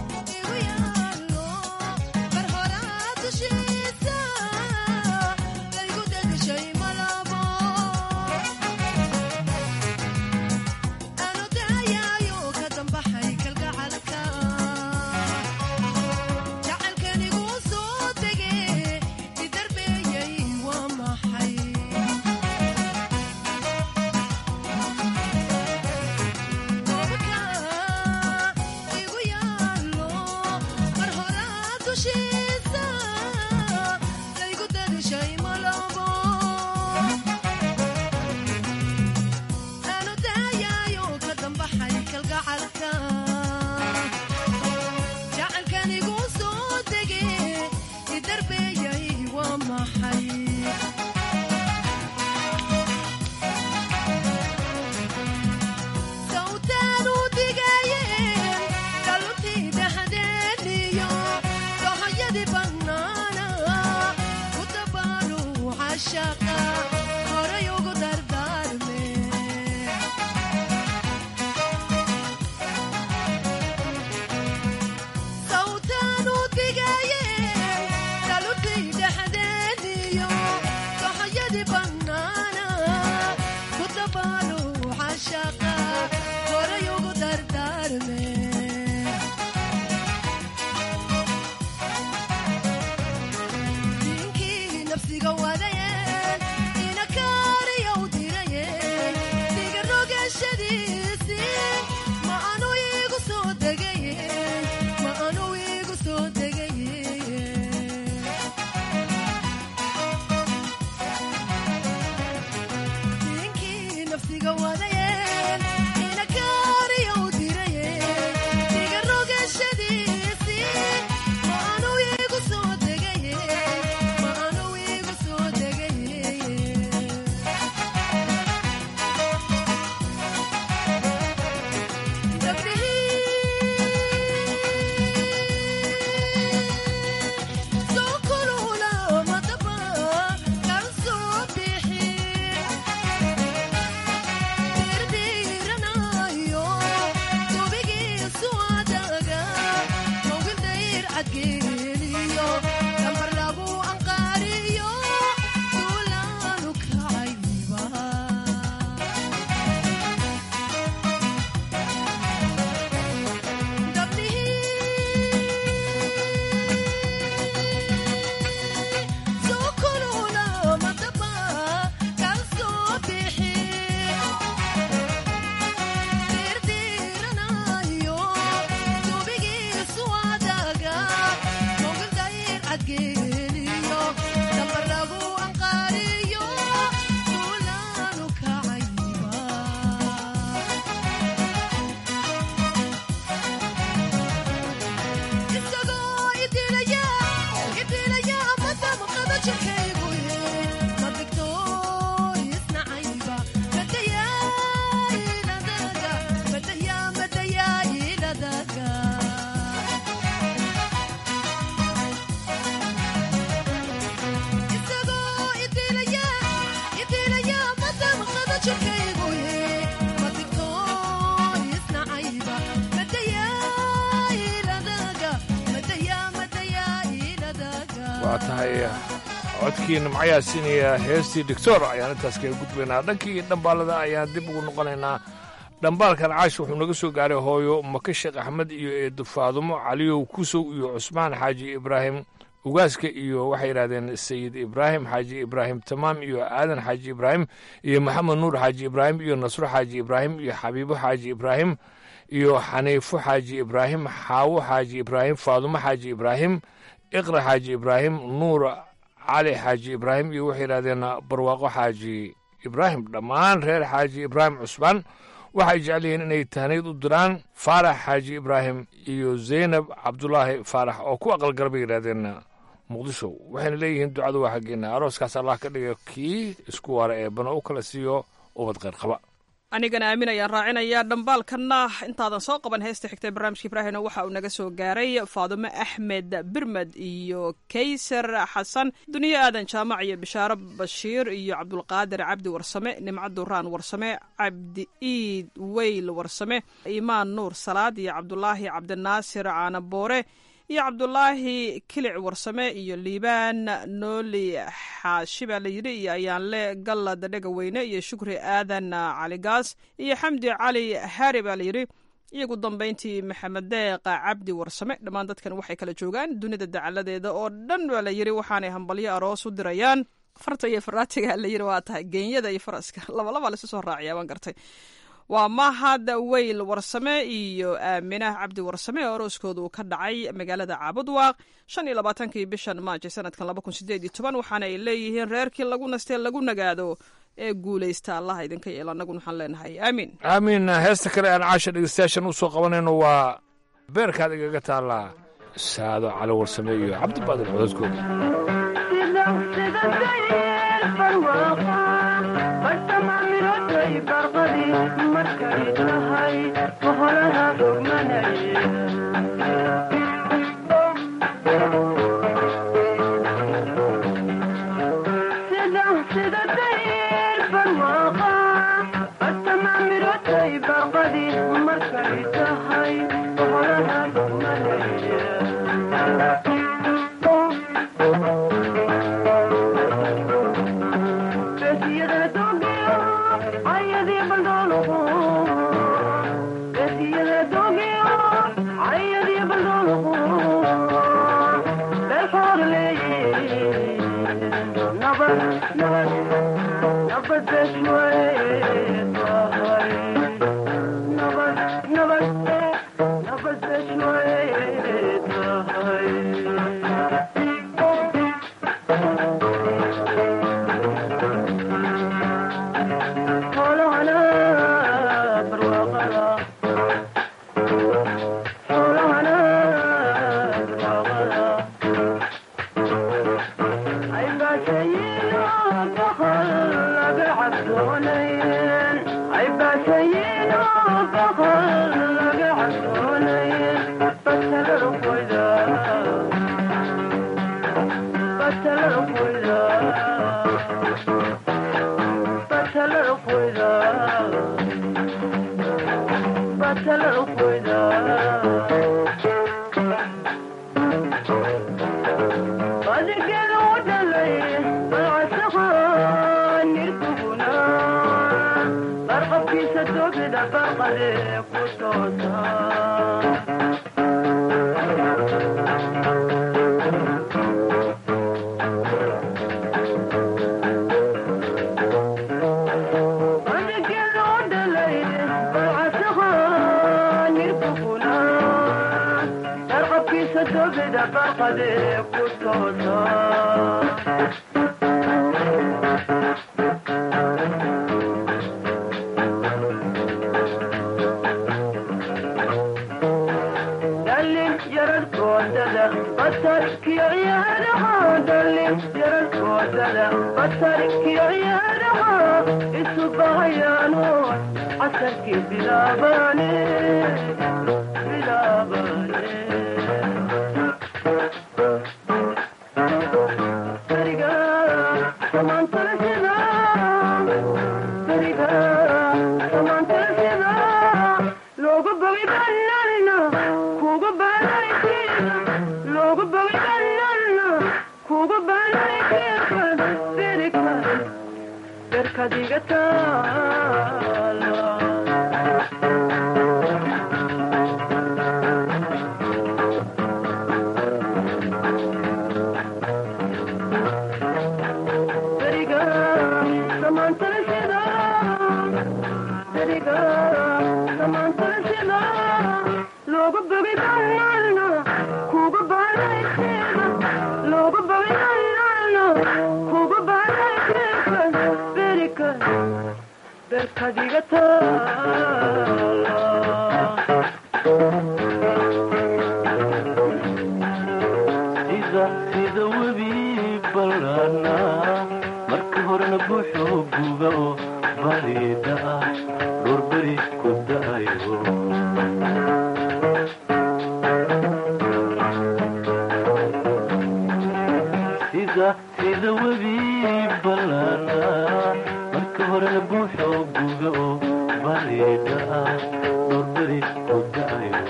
waa tahay codkii nimcayaasiinaya heestii doctor ayaan intaas kaga gudbaynaa dhankii dhambaalada ayaan dib ugu noqonaynaa dhambaalkan caash wuxuu naga soo gaaray hooyo maka sheekh axmed iyo eedo faadumo caliyow kusow iyo cusmaan xaaji ibraahim ugaaska iyo waxay yidhahdeen sayid ibraahim xaaji ibraahim tamaam iyo aadan xaaji ibraahim iyo maxamed nuur xaaji ibraahim iyo nasro xaaji ibraahim iyo xabiibo xaaji ibraahim iyo xaniifo xaaji ibraahim xaawo xaaji ibraahim faadumo xaaji ibraahim iqra xaaji ibraahim nuur cali xaaji ibraahim iyo waxay yidhahdeen barwaaqo xaaji ibraahim dhammaan reer xaaji ibraahim cusbaan waxay jecel yihiin inay tahnayd u diraan faarax xaaji ibraahim iyo zaynab cabdulaahi faarax oo ku aqalgala bay yidhahdeen muqdisho waxayna leeyihiin ducadu waa xaggeena arooskaas allah ka dhiga kii isku waara ee bano u kala siiyo ubad kheyr qaba anigana aamin ayaan raacinayaa dhambaalkanna intaadan soo qaban heesta xigta barnaamijka ibraahimna waxa uu naga soo gaaray faadumo axmed birmed iyo kaysar xasan duniye aadan jaamac iyo bishaaro bashiir iyo cabdulqaadir cabdi warsame nimco duraan warsame cabdi iid weyl warsame imaan nuur salaad iyo cabdulaahi cabdinaasir caanaboore iyo cabdulaahi kilic warsame iyo liibaan nooli xaashi baa la yidhi iyo ayaanle gallad dhegaweyne iyo shukri aadan caligaas iyo xamdi cali haari baa la yidhi iyo ugu dambayntii maxamed deeqa cabdi warsame dhammaan dadkan waxay kala joogaan dunida dacaladeeda oo dhan baa la yidhi waxaanay hambalyo aroos u dirayaan farta iyo faraatiga la yidhi waa tahay geenyada iyo faraska labalaba laisu soo raaciyaa baan gartay waa mahad weyl warsame iyo aaminah cabdi warsame oo arooskooda uu ka dhacay magaalada caabudwaaq shan iyo labaatankii bishan maajo sanadkan laba kun sideed iyo toban waxaana ay leeyihiin reerkii lagu nastee lagu nagaado ee guulaysta allaha idinka yeelo annaguna waxaan leenahay aamiin aamiin heesta kale aan caasha dhegeystayaashan u soo qabanayno waa beerkaad igaga taallaa saado cali warsame iyo cabdibaadir cododkooda sida webi ballaana marka horena buuxoo guga oo bariida ah dhoorberi ku da'ayo sida sida webi ballaana marka horena buuxoo guga oo bariida ah dhoorberi ku da'ayo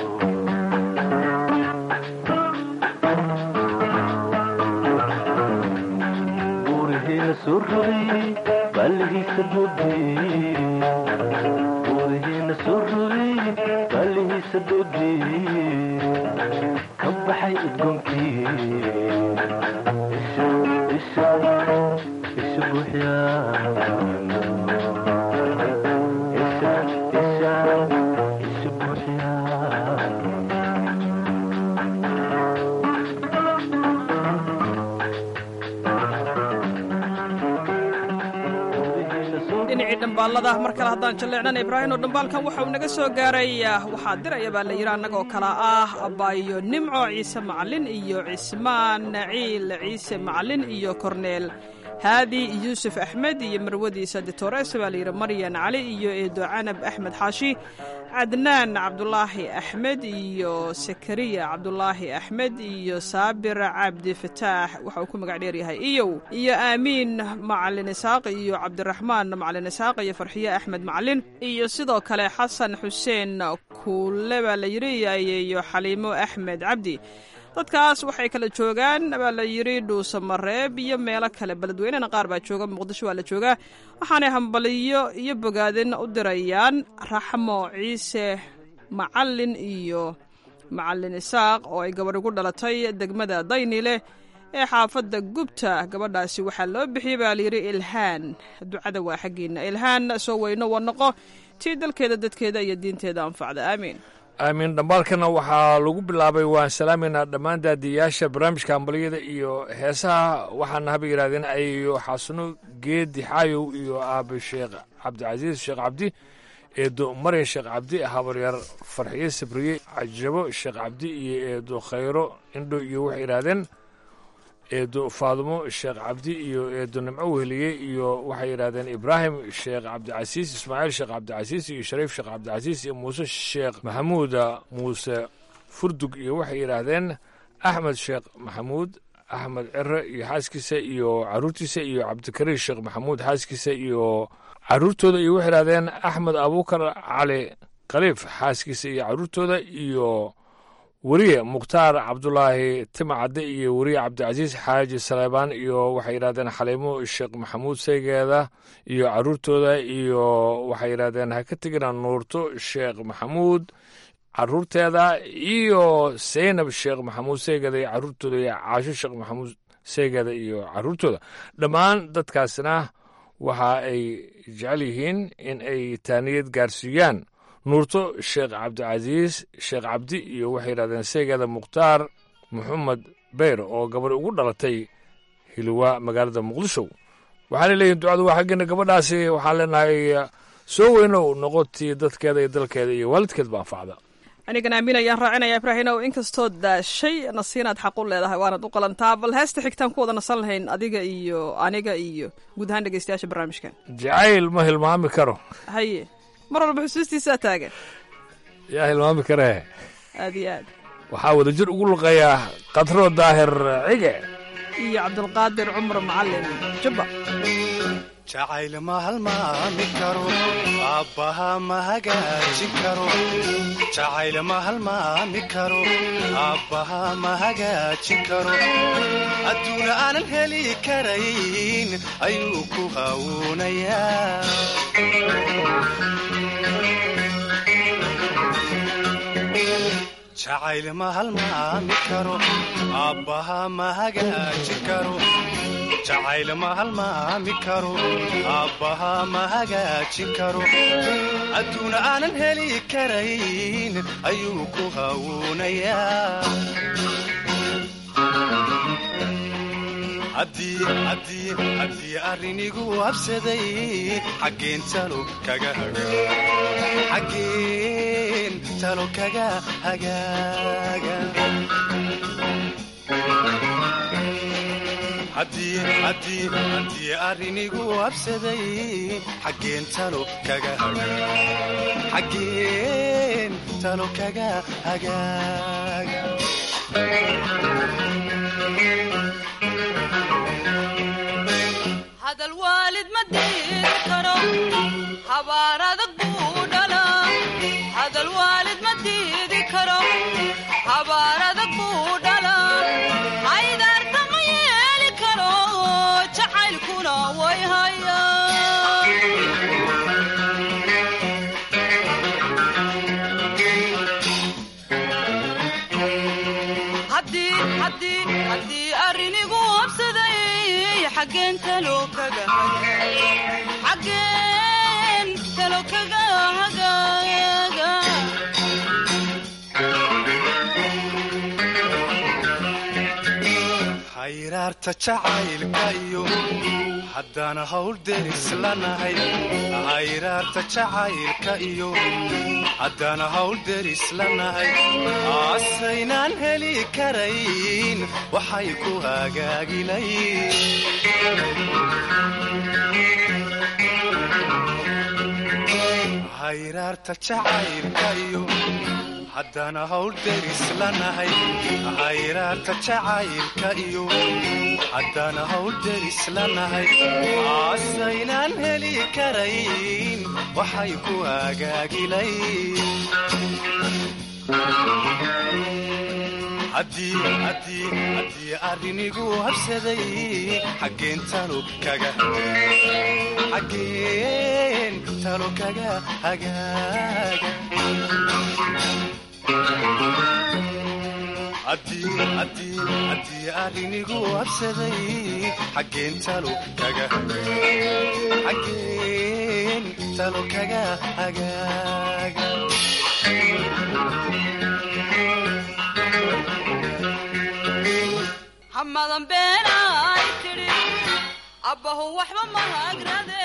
buurihiina soo rogay ballihiisa dhoodii buurihiina soo rogay ballihiisa dhoodii ka baxay udgoonkii isha isha isha buuxyaan isha isha isha buuxyaan dhinacii dhambaalada mar kale haddaan jalleecnana ibraahim oo dhambaalkan waxa uu naga soo gaaray waxaa diraya baa la yidhi annagoo kale ah abayo nimco ciise macalin iyo cismaan naciil ciise macalin iyo korneel haadi yuusuf axmed iyo marwadiisa ditores baa la yidhi maryan cali iyo eedo canab axmed xaashi cadnaan cabdulaahi axmed iyo sakariya cabdulaahi axmed iyo saabir cabdi fataax waxa uu ku magac dheeryahay iyow iyo aamiin macalin isaaq iyo cabdiraxmaan macalin isaaq iyo farxiye axmed macalin iyo sidoo kale xasan xuseen kuule baa la yidhi iyo xaliimo axmed cabdi dadkaas waxay kala joogaan baa la yidhi dhuusamareeb iyo meelo kale beledweynena qaar baa jooga muqdisho waa la joogaa waxaanay hambaliyo iyo bogaadin u dirayaan raxmo ciise macalin iyo macalin isaaq oo ay gabadh ugu dhalatay degmada daynile ee xaafadda gubta gabadhaasi waxaa loo bixiyey baa layidhi ilhaan ducada waa xaggiina ilhaan soo weyno wanoqo tii dalkeeda dadkeeda iyo diinteeda anfacda aamiin aamin dhambaalkana waxaa lagu bilaabay waan salaameynaa dhammaan daadiyayaasha barnaamijka hambaliyada iyo heesaha waxaana haba yidhahdeen ayo xasano geedi xaayow iyo aabe sheekh cabdicasiis sheekh cabdi eedo maryan sheekh cabdi habaryar farxiye sabriye cajabo sheekh cabdi iyo eedo khayro indho iyo waxay yidhahdeen eedo faadumo sheekh cabdi iyo eedo nimco weheliye iyo waxay yidhahdeen ibraahim sheekh cabdicasiis ismaaciil sheekh cabdicasiis iyo shariif sheekh cabdicasiis iyo muuse sheekh maxamuuda muuse furdug iyo waxay yidhaahdeen axmed sheekh maxamuud axmed cere iyo xaaskiisa iyo caruurtiisa iyo cabdikariir sheekh maxamuud xaaskiisa iyo caruurtooda iyo waxay yidhahdeen axmed abuukar cali khaliif xaaskiisa iyo caruurtooda iyo weriye mukhtaar cabdulaahi timacadde iyo weriye cabdicasiis xaaji saleebaan iyo waxay yidhahdeen xaliimo sheekh maxamuud seygeeda iyo caruurtooda iyo waxay yidhahdeen ha ka tegina nuurto sheekh maxamuud caruurteeda iyo seynab sheekh maxamuud seygeeda iyo caruurtooda iyo caasho sheekh maxamuud seygeeda iyo caruurtooda dhammaan dadkaasna waxa ay jecel yihiin in ay taaniyad gaarsiiyaan nuurto sheekh cabdicasiis sheekh cabdi iyo waxay yidhahdeen seegeeda mukhtaar maxamed beyr oo gabadh ugu dhalatay hilwa magaalada muqdisho waxaana leeyihin ducadu waa xaggeena gabadhaasi waxaan leenahay soo weynow noqotii dadkeeda iyo dalkeeda iyo waalidkeed ba anfacda anigan aamin ayaan raacinaya ibraahinow inkastoo daashay nasiinaad xaq u leedahay waanad u qalantaa bal heesta xigtaan ku wada nasan lahayn adiga iyo aniga iyo guud ahaan dhegeystayaasha barnaamijkan jacayl ma hilmaami karo haye mar walba xusuustiisaa taagan yaa hilmaami karee aad iyo aad waxaa wadajir ugu luqayaa katro daahir cige iyo cabdulqaadir cumar macalin jubba jacayl ma halmaami karo aabbaha ma hagaajin karo jacayl ma halmaami karo aabbaha ma hagaajin karo adduuna aanan heli karayn ayuu ku hawuunayaa jacayl ma halmaami karo aabbaha ma hagaajin karo jacayl ma halmaami karo aabbaha ma hagaajin karo adduuna aanan heli karayn ayuu ku hawuunayaa haddii arrinigu habsaday xaggeen talo kaga xaggeen talo kaga hagaaga haddii arrinigu habsaday xaggeen talo kaga xaggeen talo kaga hagaaga hadal waalid ma diidi karo habaar adag buu dhalaa hadal waalid ma diidi karo habaar adag buu dhalaa haydaarta ma yeeli karo jacaylkuna way hayahaddii arrinigu habsaday xaggeen talo kaga xaggeen talo kaga hagaaga hayraarta jacaylka iyo haddana hawl deris lanahay hayraarta jacaylka iyo haddana hawl deris lanahay aasaynaan heli karayn waxay ku hagaagilayn hayraarta jacaylka iyo haddana hawl deris lanahay hayraarta jacaylka iyo haddana hawl deris lanahay aasaynaan heli karayn waxay ku hagaagilayn haddii arrinigu habsaday xaggeen talo kaga xaggeen talo kaga hagaaga haddii arrinigu habsaday xaggeen talo kaga xaggeen talo kaga hagaaga hamadan beenay tidhi abbahu waxba mahagrade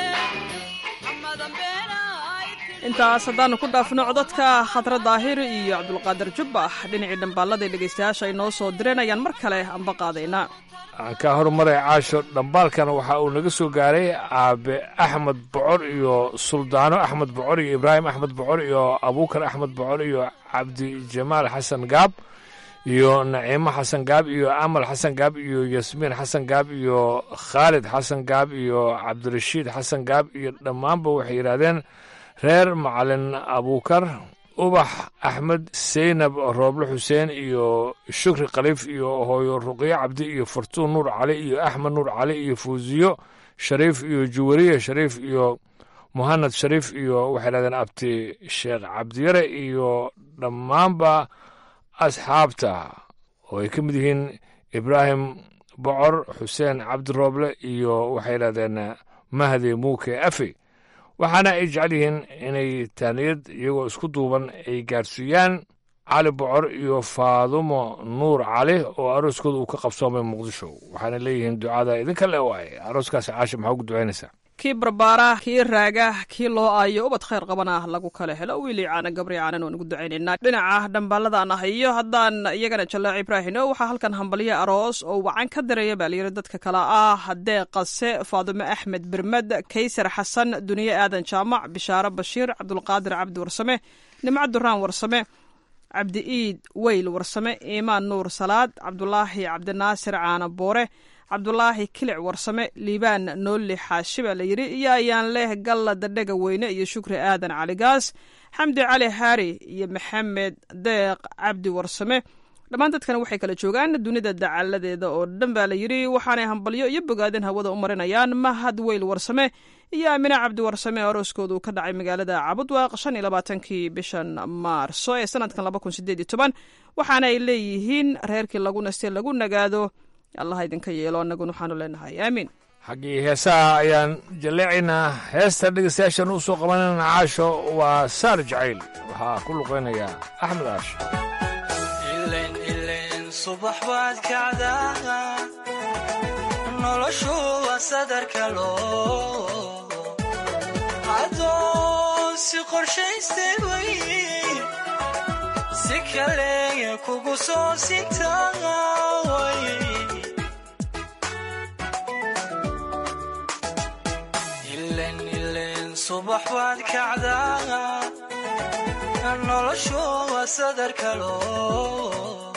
hamadan beenay intaas haddaannu ku dhaafno codadka khadra daahir iyo cabdulqaadir jubbax dhinacii dhambaalladay dhegaystayaasha ay noo soo direen ayaan mar kale amba qaadaynaa aan kaa horumaray caasho dhambaalkan waxa uu naga soo gaaray aabe axmed bocor iyo suldaano axmed bocor iyo ibraahim axmed bocor iyo abuukar axmed bocor iyo cabdi jamaal xasan gaab iyo naciimo xasan gaab iyo amal xasan gaab iyo yasmiin xasan gaab iyo khaalid xasan gaab iyo cabdirashiid xasan gaab iyo dhammaanba waxay yidhaahdeen reer macalin abuukar ubax axmed seynab rooble xuseen iyo shukri khaliif iyo hooyo ruqyo cabdi iyo fartuun nuur cali iyo axmed nuur cali iyo fuusiyo shariif iyo juwariye shariif iyo muhanad shariif iyo waxay yidhahdeen abti sheekh cabdiyare iyo dhammaanba asxaabta oo ay ka mid yihiin ibraahim bocor xuseen cabdirooble iyo waxay yidhahdeen mahdi muuke afe waxaana ay jecel yihiin inay taaniyad iyagoo isku duuban ay gaarsiiyaan cali bocor iyo faadumo nuur cali oo arooskooda uu ka qabsoomay muqdisho waxaana leeyihiin ducada idinka le waaye arooskaasi caasha maxaa ugu ducaynaysaa kii barbaara kii raaga kii loo aayo ubad khayr qabana lagu kala helo wiilii caana gabri caanan waan ugu ducaynaynaa dhinaca dhambaaladaan ah iyo haddaan iyagana jallaac ibraahino waxaa halkan hambalyo aroos oo wacan ka diraya baa layidhi dadka kale ah haddee qase faadumo axmed bermed kaysar xasan duniye aadan jaamac bishaaro bashiir cabdulqaadir cabdi warsame nimco duraan warsame cabdi iid weyl warsame iimaan nuur salaad cabdulaahi cabdinaasir caana boore cabdulaahi kilic warsame liibaan noolli xaashi baa layidhi iyo ayaan leh galla dadhega weyne iyo shukri aadan caligaas xamdi cali haari iyo maxamed deeq cabdi warsame dhammaan dadkan waxay kala joogaan dunida dacaladeeda oo dhan baa layidhi waxaanay hambalyo iyo bogaadin hawada u marinayaan mahad weyl warsame iyo aamine cabdi warsame arooskooda uu ka dhacay magaalada cabudwaaq shan iyo labaatankii bishan maarso ee sanadkan laba kun sideed iyo toban waxaana ay leeyihiin reerkii lagu nastay lagu nagaado allah idinka yeelo annaguna waxaanu leenahay aamiin xaggii heesaha ayaan jalleecaynaa heesta dhegeystayaashan u soo qabanayna caasho waa saar jacayl waxaa ku luqaynayaa axmed aash subax baad kacdaa noloshu waa sadarka loo adoon si qorshaystay way si kale kugu soo sintaway ilen ilen subax baad kacdaa noloshu waa sadarka loo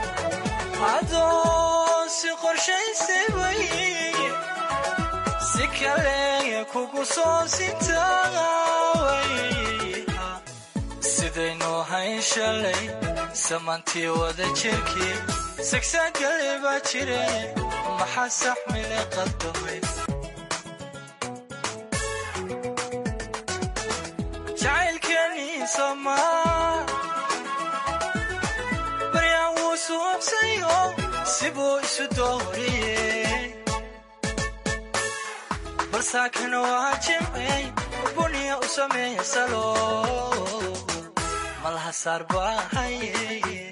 adoon si qorshaysay way si kale kugu soo sintaway sidaynu hayn shalay samantii wada jirkii sagsaagale baa jire maxaa saxmile qadamay jacaylkeenii somaa baryaan wuu suuqsayo sibuu isu dooriyey balsaakana waa jimcey buniya u sameeya salo malaha saar baa haye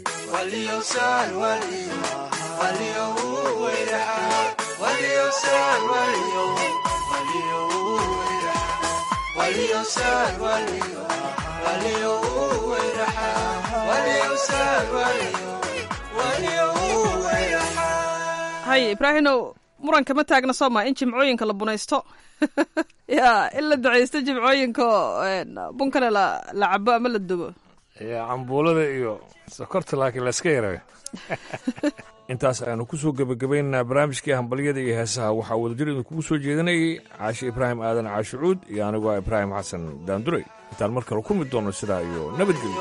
hay ibraahinow muranka ma taagna sooma in jimcooyinka la bunaysto ya in la ducaysto jimcooyinka bunkana la la cabo ama la dubo cambuulada iyo sokorta laakiin layska yareeyo intaas ayaanu ku soo gebagabaynaynaa barnaamijkii hambalyada iyo heesaha waxaa wadajir idinkugu soo jeedinayay caashi ibraahim aadan caashicuud iyo anigoo ah ibraahim xasan daanduray intaan mar kale kulmi doonno sidaa iyo nabadgelyo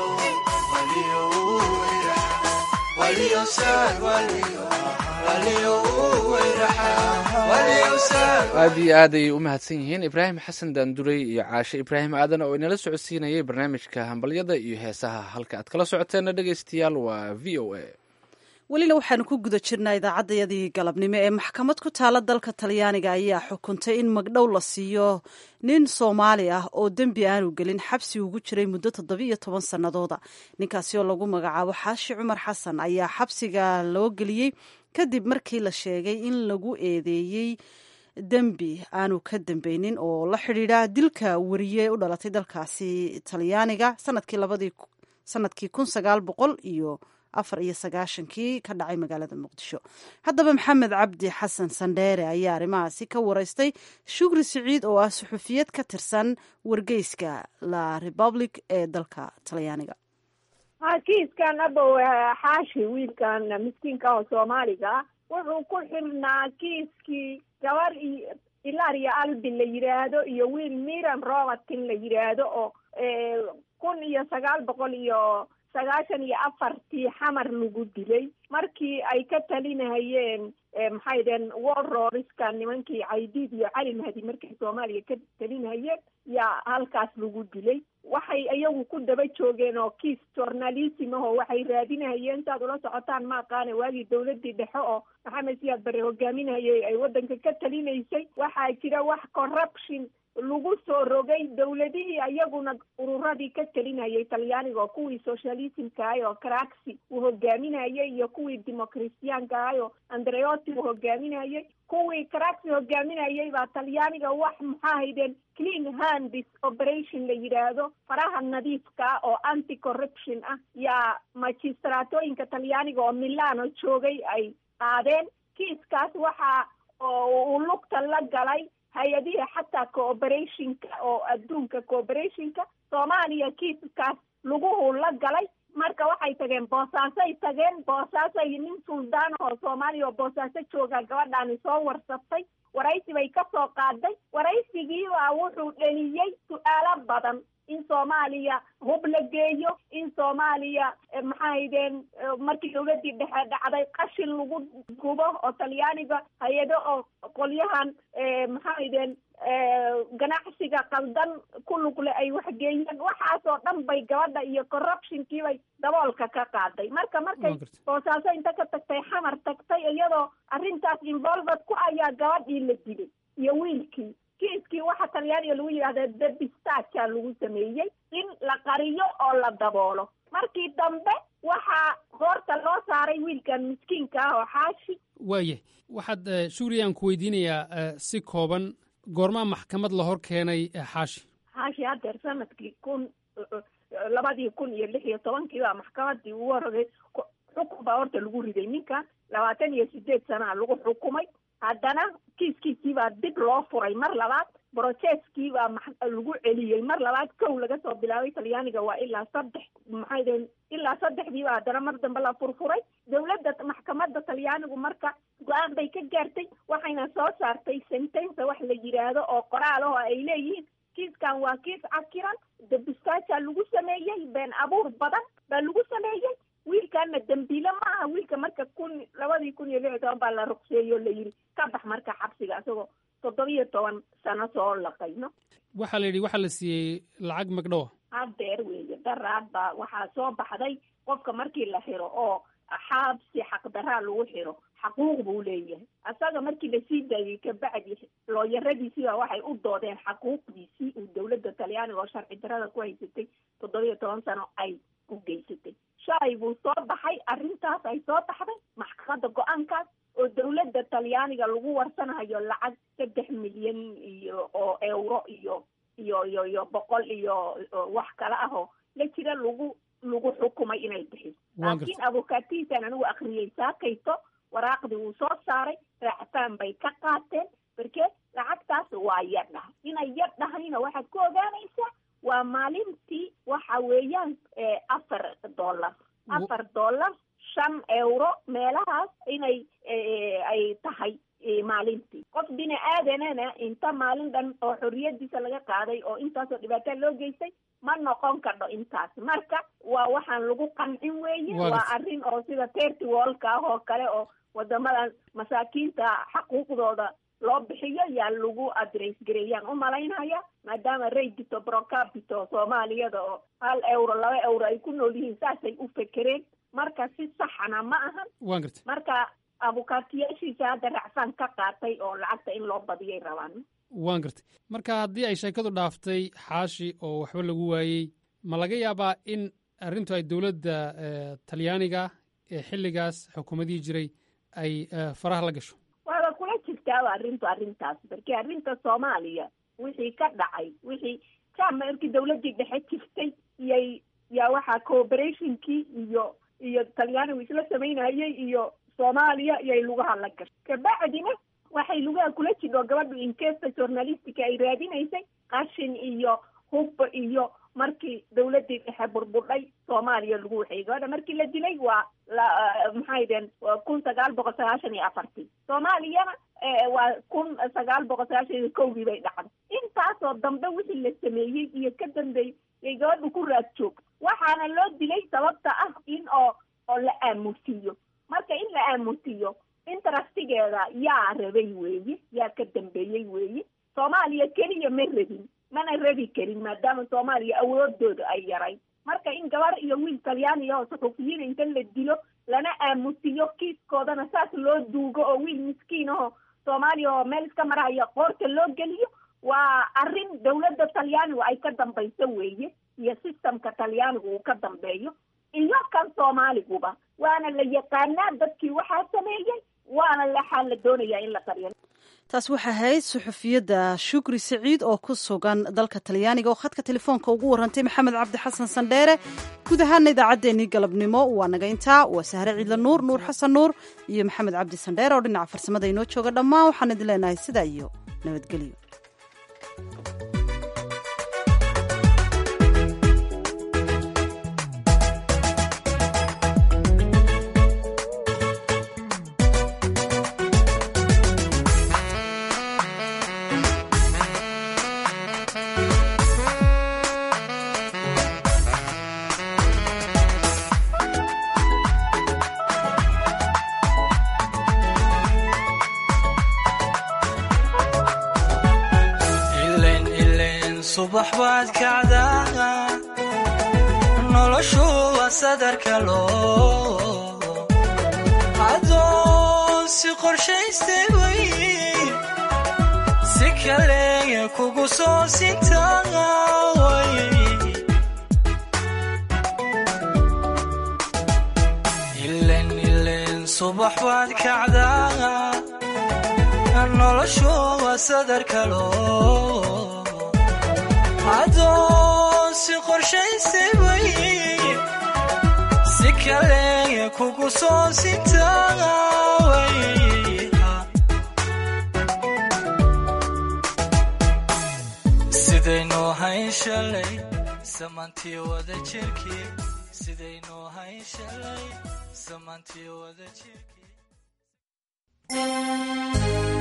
aad iyo aad ayay u mahadsan yihiin ibraahim xasan daanduray iyo caashe ibraahim aadan oo inala socodsiinayay barnaamijka hambalyada iyo heesaha halka aad kala socoteena dhegaystayaal waa v o a welina waxaanu ku guda jirnaa idaacaddayadii galabnimo ee maxkamad ku taala dalka talyaaniga ayaa xukuntay in magdhow la siiyo nin soomaali ah oo dembi aanu gelin xabsi ugu jiray muddo toddobiiyo toban sannadooda ninkaasi oo lagu magacaabo xaashi cumar xasan ayaa xabsiga loo geliyey kadib markii la sheegay in lagu eedeeyey dembi aanu ka dambeynin oo la xidhiidha dilka wariye u dhalatay dalkaasi talyaaniga sanadkii labadii sanadkii kun sagaal boqol iyo afar iyo sagaashankii ka dhacay magaalada muqdisho haddaba maxamed cabdi xasan sandheere ayaa arrimahaasi ka wareystay shukri siciid oo ah suxufiyad ka tirsan wargeyska la republic ee dalka talyaaniga ha kiiskan abow xaashi wiilkan miskiinka oo soomaaliga wuxuu ku xirnaa kiiskii gabar iyo ilaria albi la yidhaahdo iyo wiil miran robertin la yidhaahdo oo kun iyo sagaal boqol iyo sagaashan iyo afartii xamar lagu dilay markii ay ka talinahayeen maxay deen warroriska nimankii caydiid iyo cali mahdi markay soomaaliya ka talinahayeen yaa halkaas lagu dilay waxay iyagu ku daba joogeen oo kiis journalism ahoo waxay raadinahayeen intaad ula socotaan ma aqaane waagii dawladii dhexe oo maxamed siyaad bare hogaaminayay ay waddanka ka talinaysay waxaa jira wax corruption lagu soo rogay dawladihii iyaguna ururadii ka talinayay talyaaniga oo kuwii socialismka ahay oo craxi uu hogaaminayay iyo kuwii democristianka ahay oo andreoti uu hogaaminayay kuwii craxi hogaaminayay baa talyaaniga wax maxaa haydeen clean handis operation la yidhaahdo faraha nadiifka oo anti corruption ah yaa magistraatooyinka talyaaniga oo milano joogay ay qaadeen kiiskaas waxa uu lugta la galay hay-adihi xataa cooperationka oo adduunka cooperationka soomaaliya kiiskaas laguhu la galay marka waxay tageen boosaasay tageen boosaasay nin suldaan oo soomaaliya oo boosaaso jooga gabadhaani soo warsatay waraysi bay ka soo qaaday waraysigiibaa wuxuu dheliyey su-aalo badan in soomaaliya hub la geeyo in soomaaliya maxaa haydeen markii dawladii dhexe dhacday qashin lagu gubo oo talyaaniga hay-ado oo qolyahan maxaa haydeen ganacsiga qaldan ku lugle ay waxgeeyeen waxaasoo dhan bay gabadha iyo corruptionkiibay daboolka ka qaaday marka markay boosaaso inta ka tagtay xamar tagtay iyadoo arrintaas involved ku ayaa gabadhii la dilay iyo wiilkii kiiskii waxa talyaaniga lagu yidhahda debistaja lagu sameeyey in la qariyo oo la daboolo markii dambe waxaa hoorta loo saaray wiilkan miskiinka ah oo xaashi waaya waxaad shuuriyaan ku weydiinayaa si kooban goormaa maxkamad la hor keenay xaashi xaashi haddeer sanadkii kun labadii kun iyo lix iyo tobankii baa maxkamadii ugu horogay xukun baa horta lagu riday ninkan labaatan iyo sideed sanaa lagu xukumay haddana kiiskiisii baa dib loo furay mar labaad broceskii baa max- lagu celiyey mar labaad kow laga soo bilaabay talyaaniga waa ilaa saddex maxay deen ilaa saddexdii baa haddana mar dambe la furfuray dowladda maxkamadda talyaanigu marka go-aan bay ka gaartay waxayna soo saartay sentensa wax la yidhaahdo oo qoraal ah oo ay leeyihiin kiiskan waa kiis cakiran dabistaaja lagu sameeyey been abuur badan baa lagu sameeyey wiilkaana dembiile ma aha wiilka marka kun labadii kun iyo lix iyo toban baa la ruqseeyey oo la yidhi ka bax marka xabsiga isagoo toddobiyo toban sano soo laqayno waxaa la yidhi waxaa la siiyey lacag magdhowa hadeer weeye daraad baa waxaa soo baxday qofka markii la xiro oo xaabsi xaqdaraa lagu xiro xaquuq buu leeyahay asaga markii lasii daayey kabacdi looyaradiisii baa waxay u doodeen xaquuqdiisii uu dowladda talyaaniga oo sharci darada ku haysatay toddobiyo toban sano ay u geysatay shalay buu soo baxay arrintaas ay soo baxday maxkamadda go-aankaas oo dowladda talyaaniga lagu warsanayo lacag saddex milyan iyo oo euro iyo iyo iyo iyo boqol iyo oo wax kale ah oo la jira lagu lagu xukumay inay bixiso Waan laakiin abukaatihiisaan anigu akriyey saakayto waraaqdii wuu soo saaray raacataan bay ka qaateen marke lacagtaas waa yar dhahay inay yar dhahayna waxaad ku ogaanaysaa waa maalintii waxa weeyaan eh, afar dollar afar dollar shan euro meelahaas inay eh, ay tahay eh, maalintii qof bini aadanana inta maalin dhan oo xorriyadiisa laga qaaday oo intaasoo dhibaataa loo geystay ma noqon kardho intaas marka waa waxaan lagu qancin weeye Waa waa gartay. arrin oo sida terty wallka ah oo kale oo wadamadan masaakiinta xaquuqdooda loo bixiyo yaa lagu adress gareeyaan u malaynaya maadaama raydito brocapito soomaaliyada oo hal euro laba euro ay ku nool yihiin saasay u fekereen marka si saxana ma ahan waan gartay marka abukaatiyaashiisa hadda racfaan ka qaatay oo lacagta in loo badiyay rabaan waan gartay marka haddii ay sheekadu dhaaftay xaashi oo waxba lagu waayey ma laga yaabaa in arrintu ay dowladda eh, talyaaniga ee xilligaas xukuumadihii jiray ay eh, faraha la gasho waaba kula jirtaaba arrintu arrintaas markii arrinta soomaaliya wixii ka dhacay wixii jama markii dawladdii dhexe jirtay iyay yaa waxaa cooperationkii iyo iyo talyaanigu isla samaynayay iyo soomaaliya iyay lugaha la gashay kabacdina waxay lugaha kula jidho gabadhu inkesta journalistica ay raadinaysay qashin iyo hub iyo markii dawladdii dhexe burburdhay soomaaliya lagu waxeeyey gabadha markii la dilay waa la maxay deen waa kun sagaal boqol sagaashan iyo afartii soomaaliyana eh, waa kun sagaal boqol sagaashan iyo kowdii bay dhacday intaasoo dambe wixii la sameeyey iyo ka dambeeyey yay gabadhu ku raad joogto waxaana loo dilay sababta ah in oo oo la aamusiiyo marka in la aamusiiyo interestigeeda yaa rabay weeye yaa ka dambeeyey weeye soomaaliya keliya ma rabin mana rabi karin maadaama soomaaliya awoodooda ay yaray marka in gabar iyo wiil talyaaniya oo suxufiyiin inta la dilo lana aamusiyo kiiskoodana saas loo duugo oo wiil miskiin ahoo soomaaliya oo meel iska maraya qoorta loo geliyo waa arrin dawladda talyaanigu ay ka dambayso weeye iyo systemka talyaanigu uu ka dambeeyo iyo kan soomaaliguba waana la yaqaanaa dadkii waxaa sameeyey waana waxaa la doonayaa in la qariyo taas waxaa ahayd suxufiyadda shukri siciid oo ku sugan dalka talyaaniga oo khadka telefoonka ugu warantay maxamed cabdi xasan sandheere guud ahaana idaacaddeenii galabnimo waa naga intaa waa sahre ciidla nuur nuur xasan nuur iyo maxamed cabdi sandheere oo dhinaca farsamada inoo jooga dhammaan waxaan idin leenahay sidaa iyo nabadgelyo ilen ilen subax baad kacdaa noloshu waa sadarka loo adoon si qorshaystay way si kale kugu soo sintaaway ilen ilen subax baad kacdaa noloshu waa sadarka loo adoon si qorshaystay way si kale kugu soo sintaaway sidaynuu hayn shalay samaantii wada jirkii sidaynuu hayn shalay samaantii wada jirkii